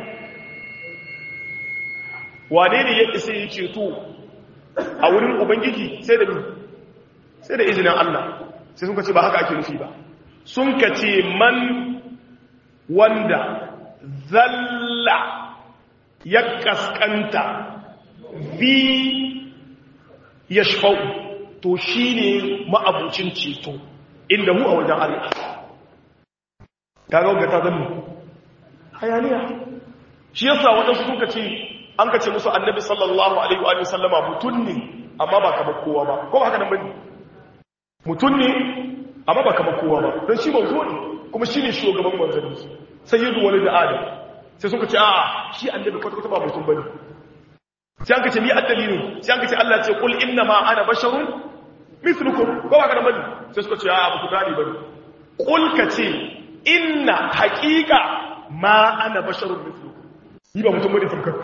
wane ne ya isa yi ceto a wurin ubangiji sai da sai da izinin Allah sai sun kace ba haka ake nufi ba sun kace man wanda zalla ya kaskanta bi ya shafau to shi ne ma'abucin ceto inda mu a wajen Allah ta ga ta zama hayaniya shi yasa waɗansu suka ce an ka ce musu annabi sallallahu alaihi wa sallama mutum ne amma ba kamar kowa ba ko ba haka nan bane mutum ne amma ba kamar kowa ba don shi manzo ne kuma shi ne shugaban manzanni sayyidu wani da adam sai suka ce a shi annabi kwata-kwata ba mutum bane sai an ka ce ni addalilin sai an ka ce Allah ce kul inna ma ana basharun mithlukum ko ba ka da bane sai suka ce a ba ku gani bane kul ka ce inna haqiqa ma ana basharun mithlukum ni ba mutum bane tamkarku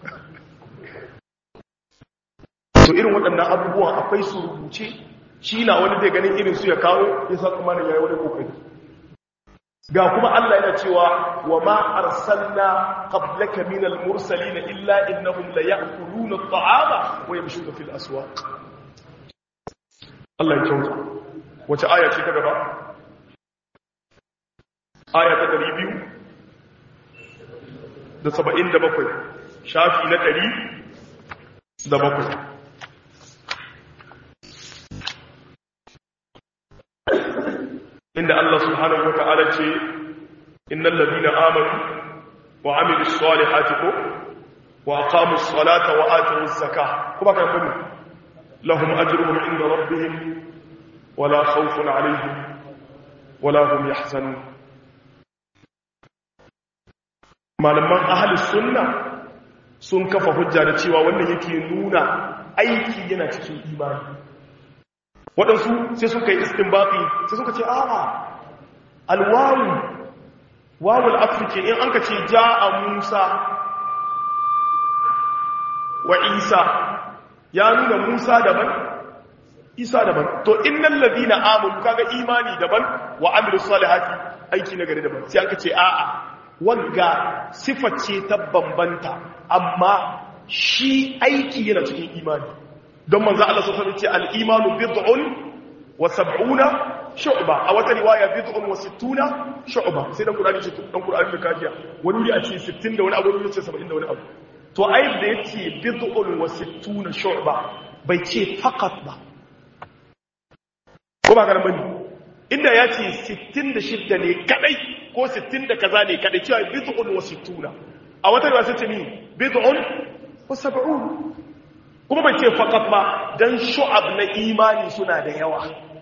to irin waɗannan abubuwan akwai su rubuce shi na wani zai ganin irin su ya kawo ya sa kuma ya yi wani kokari ga kuma Allah yana cewa wa ma arsalna qablaka min al-mursalin illa innahum la ya'kuluna at-ta'ama wa yamshuna fil aswaq Allah ya kyauta wace aya ce ta gaba aya ta 200 da 77 shafi na 100 da bakwai inda Allah subhanahu wata'ala ce innal ladina amanu wa amilus salihati ko wa aqamus salata wa atuz zakah kuma kan bani lahum ajruhum inda rabbihim wala khawfun alaihim wala hum yahzanun malaman ahli sunna sun kafa hujja da cewa wannan yake nuna aiki yana cikin imani waɗansu sai suka yi istinbafi sai suka ce a'a alwawu wawul afirke in an ka ce ja'a musa wa isa ya nuna musa daban isa daban to innal ladina amanu kaga imani daban wa amilus salihati aiki na gari daban sai aka ce a'a wanga sifar ce ta bambanta amma shi aiki yana cikin imani don manzo Allah sallallahu alaihi wasallam ce al-imanu bid'un wa sab'una shu'ba a wata riwaya bid'un wa sittuna shu'ba sai dan Qur'ani ce dan Qur'ani da kafiya wani wuri a ce 60 da wani abu wani ce 70 da wani abu to ai da yace bid'un wa sittuna shu'ba bai ce faqat ba ko ba garan bane inda ya ce 66 ne kadai ko 60 da kaza ne kadai cewa bid'un wa sittuna a wata riwaya sai ce ni bid'un wa sab'un kuma bai ce faqat ba dan shu'ab na imani suna da yawa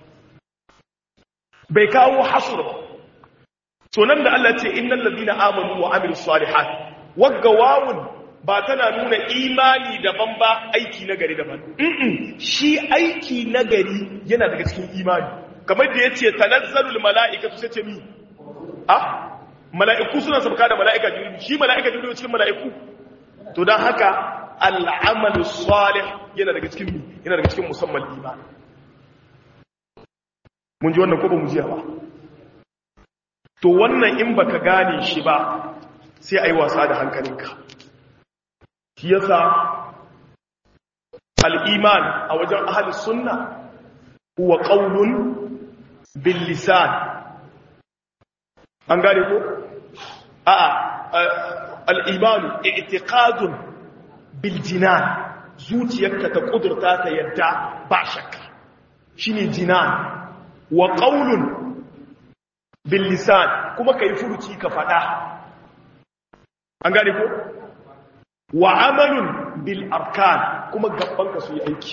bai kawo hasur ba so nan da Allah ce innal ladina amanu wa amilus salihat wagga wawun ba tana nuna imani daban ba aiki na gari daban shi aiki na gari yana daga cikin imani kamar da yace tanazzalul mala'ikatu sai ce mi a mala'iku suna sabka da mala'ika jibril shi mala'ika jibril cikin mala'iku to dan haka al'amalu salih yana daga cikin yana daga cikin musamman imani mun ji wannan ko ba mu ji ba to wannan in baka gane shi ba sai ai wasa da hankalinka shi yasa al-iman a wajen ahli sunna huwa qawlun bil lisan an gane ko a'a al-iman i'tiqadun bil jinan zuciyarka ta kudurta ta yadda ba shakka shine jinan wa ƙaunun billisan kuma ka yi furuci ka faɗa an gane ko wa amalun bil arkan kuma gabanka su yi aiki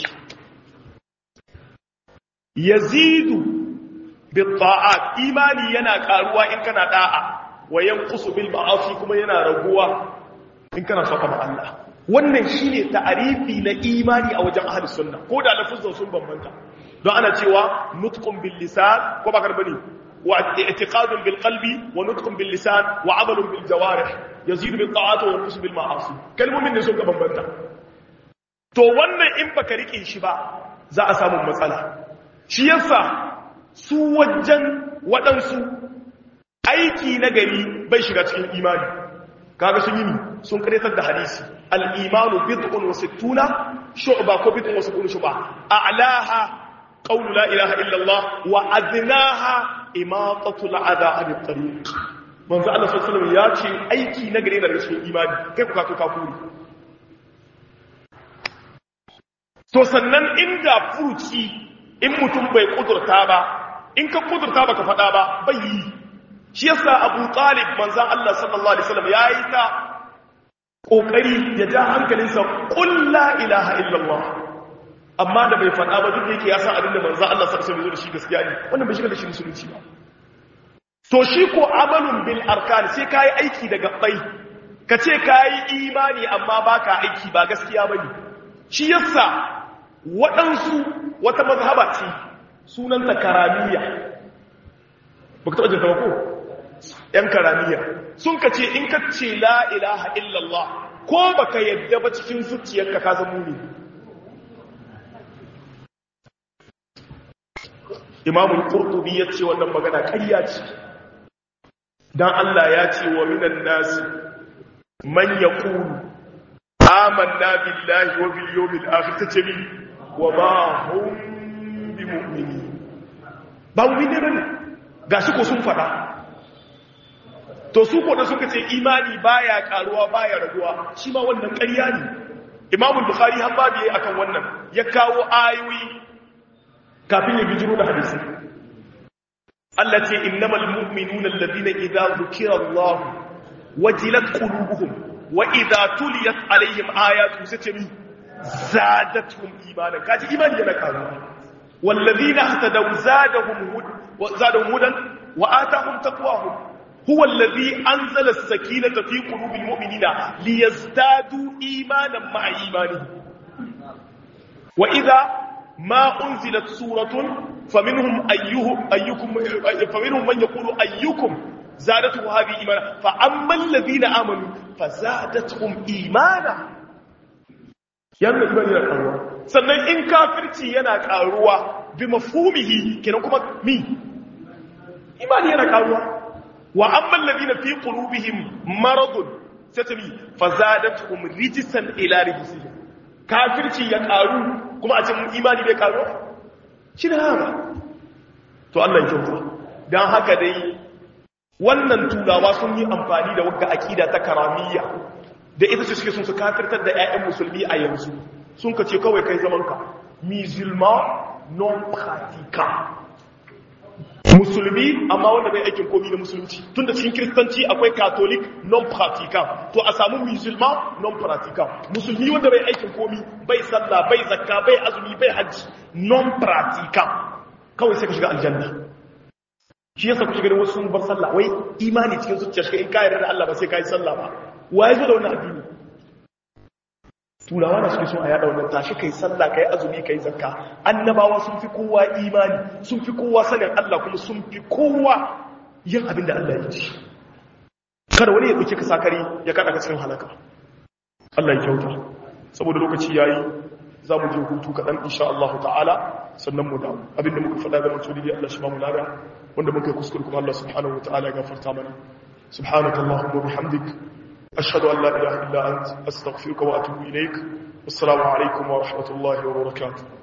yazidu bil ta'at imani yana karuwa in kana da'a wa yanqusu bil ma'asi kuma yana raguwa in kana saba ma Allah wannan shine ta'arifi na imani a wajen ahlus sunna ko da lafuzan sun bambanta don ana cewa nutqun bil lisan ko ba karbani wa i'tiqadun bil qalbi wa nutqun bil lisan wa amalun bil jawarih yazid bil ta'ati wa yanqus bil ma'asi kalmomin ne sun ka bambanta to wannan in baka rike shi ba za a samu matsala shi yasa su wajen waɗansu aiki na gari bai shiga cikin imani kaga sun yi ni sun karetar da hadisi al-imanu bid'un wa sittuna shu'ba ko bid'un wa sittuna shu'ba a'laha qawlu la ilaha illa Allah wa adnaha imatatu al-adha an at-tariq manzo Allah sallallahu alaihi wasallam ya ce aiki na gari da cikin imani kai ku ka to kafuri to sannan inda furuci in mutum bai kudurta ba in ka kudurta baka faɗa ba bai yi shi yasa Abu Talib manzon Allah sallallahu alaihi wasallam yayi ta kokari ya ja hankalinsa qul la ilaha illallah amma da bai faɗa ba duk da yake ya san abin da manzon Allah sallallahu alaihi wasallam da shi gaskiya ne wannan bai shiga da shi musulunci ba to shi ko amalun bil arkan sai kai aiki da gabbai ka ce kai imani amma baka aiki ba gaskiya bane shi yasa waɗansu wata mazhaba ce sunanta karamiya ba ka taɓa jinta ko ‘yan karamiya sun ka ce in ka ce la ilaha illallah ko ba ka yadda ba cikin zuciyarka ka zama ne imamun ƙurtubi ya ce wannan magana ƙarya ce don Allah ya ce wa minan nasi man ya ƙuru amanna billahi wa bil yawmil akhir tace min wa ma hum bi mu'minin ba mu'mini bane gashi ko sun fada to su ko da suka ce imani baya karuwa baya raguwa shi ma wannan ƙarya ne Imam Bukhari har babu yayi akan wannan ya kawo ayoyi kafin ya bijiro da hadisi Allah ce innamal mu'minuna alladhina idza dhukira Allah wajilat qulubuhum wa idza tuliyat alaihim ayatu satami zadatuhum imanan kaji imani yana karuwa wallazina ihtadaw zadahum hud zadahum hudan wa atahum taqwahum huwa allazi anzala as-sakinata fi qulubil mu'minina liyazdadu imanan ma'a imanihim wa idza ma unzilat suratun faminhum ayyuhum ayyukum faminhum man yaqulu ayyukum zadatuhu hadhihi imana fa amma alladhina amanu fazadatuhum imana yanda imani na karuwa sannan in kafirci yana karuwa bi mafhumihi kenan kuma mi imani yana karuwa wa amma alladhina fi qulubihim maradun satami fazadatuhum rijsan ila rijsihim kafirci ya karu kuma a cikin imani bai karu shi da haka to Allah ya kyauta dan haka dai wannan turawa sun yi amfani da wagga akida ta karamiyya da ita ce suke sun su kafirtar da ƴaƴan musulmi a yanzu sun ka ce kawai kai zaman ka musulman non pratiquant musulmi amma wanda bai aikin komi na musulunci tunda cikin kiristanci akwai catholic non pratiquant to a samu musulman non pratiquant musulmi wanda bai aikin komi bai sallah bai zakka bai azumi bai hajji non pratiquant kawai sai ka shiga aljanna shi yasa kuke ganin wasu sun bar sallah wai imani cikin zuciya shi in ka yarda da Allah ba sai ka yi sallah ba waye zo da wannan addini turawa na suke so a yada wannan tashi kai sallah kai azumi kai zakka annabawa sun fi kowa imani sun fi kowa sanin Allah kuma sun fi kowa yin abin da Allah ya ce kada wani ya dauke ka sakari ya kada ka cikin halaka Allah ya kyauta saboda lokaci yayi za mu je hutu kaɗan insha Allah ta'ala sannan mu dawo abinda muka faɗa da mutum da Allah shi ba mu lada wanda muka kuskure kuma Allah subhanahu wa ta'ala ya gafarta mana subhanakallahumma bihamdik أشهد أن لا إله إلا أنت أستغفرك وأتوب إليك والسلام عليكم ورحمة الله وبركاته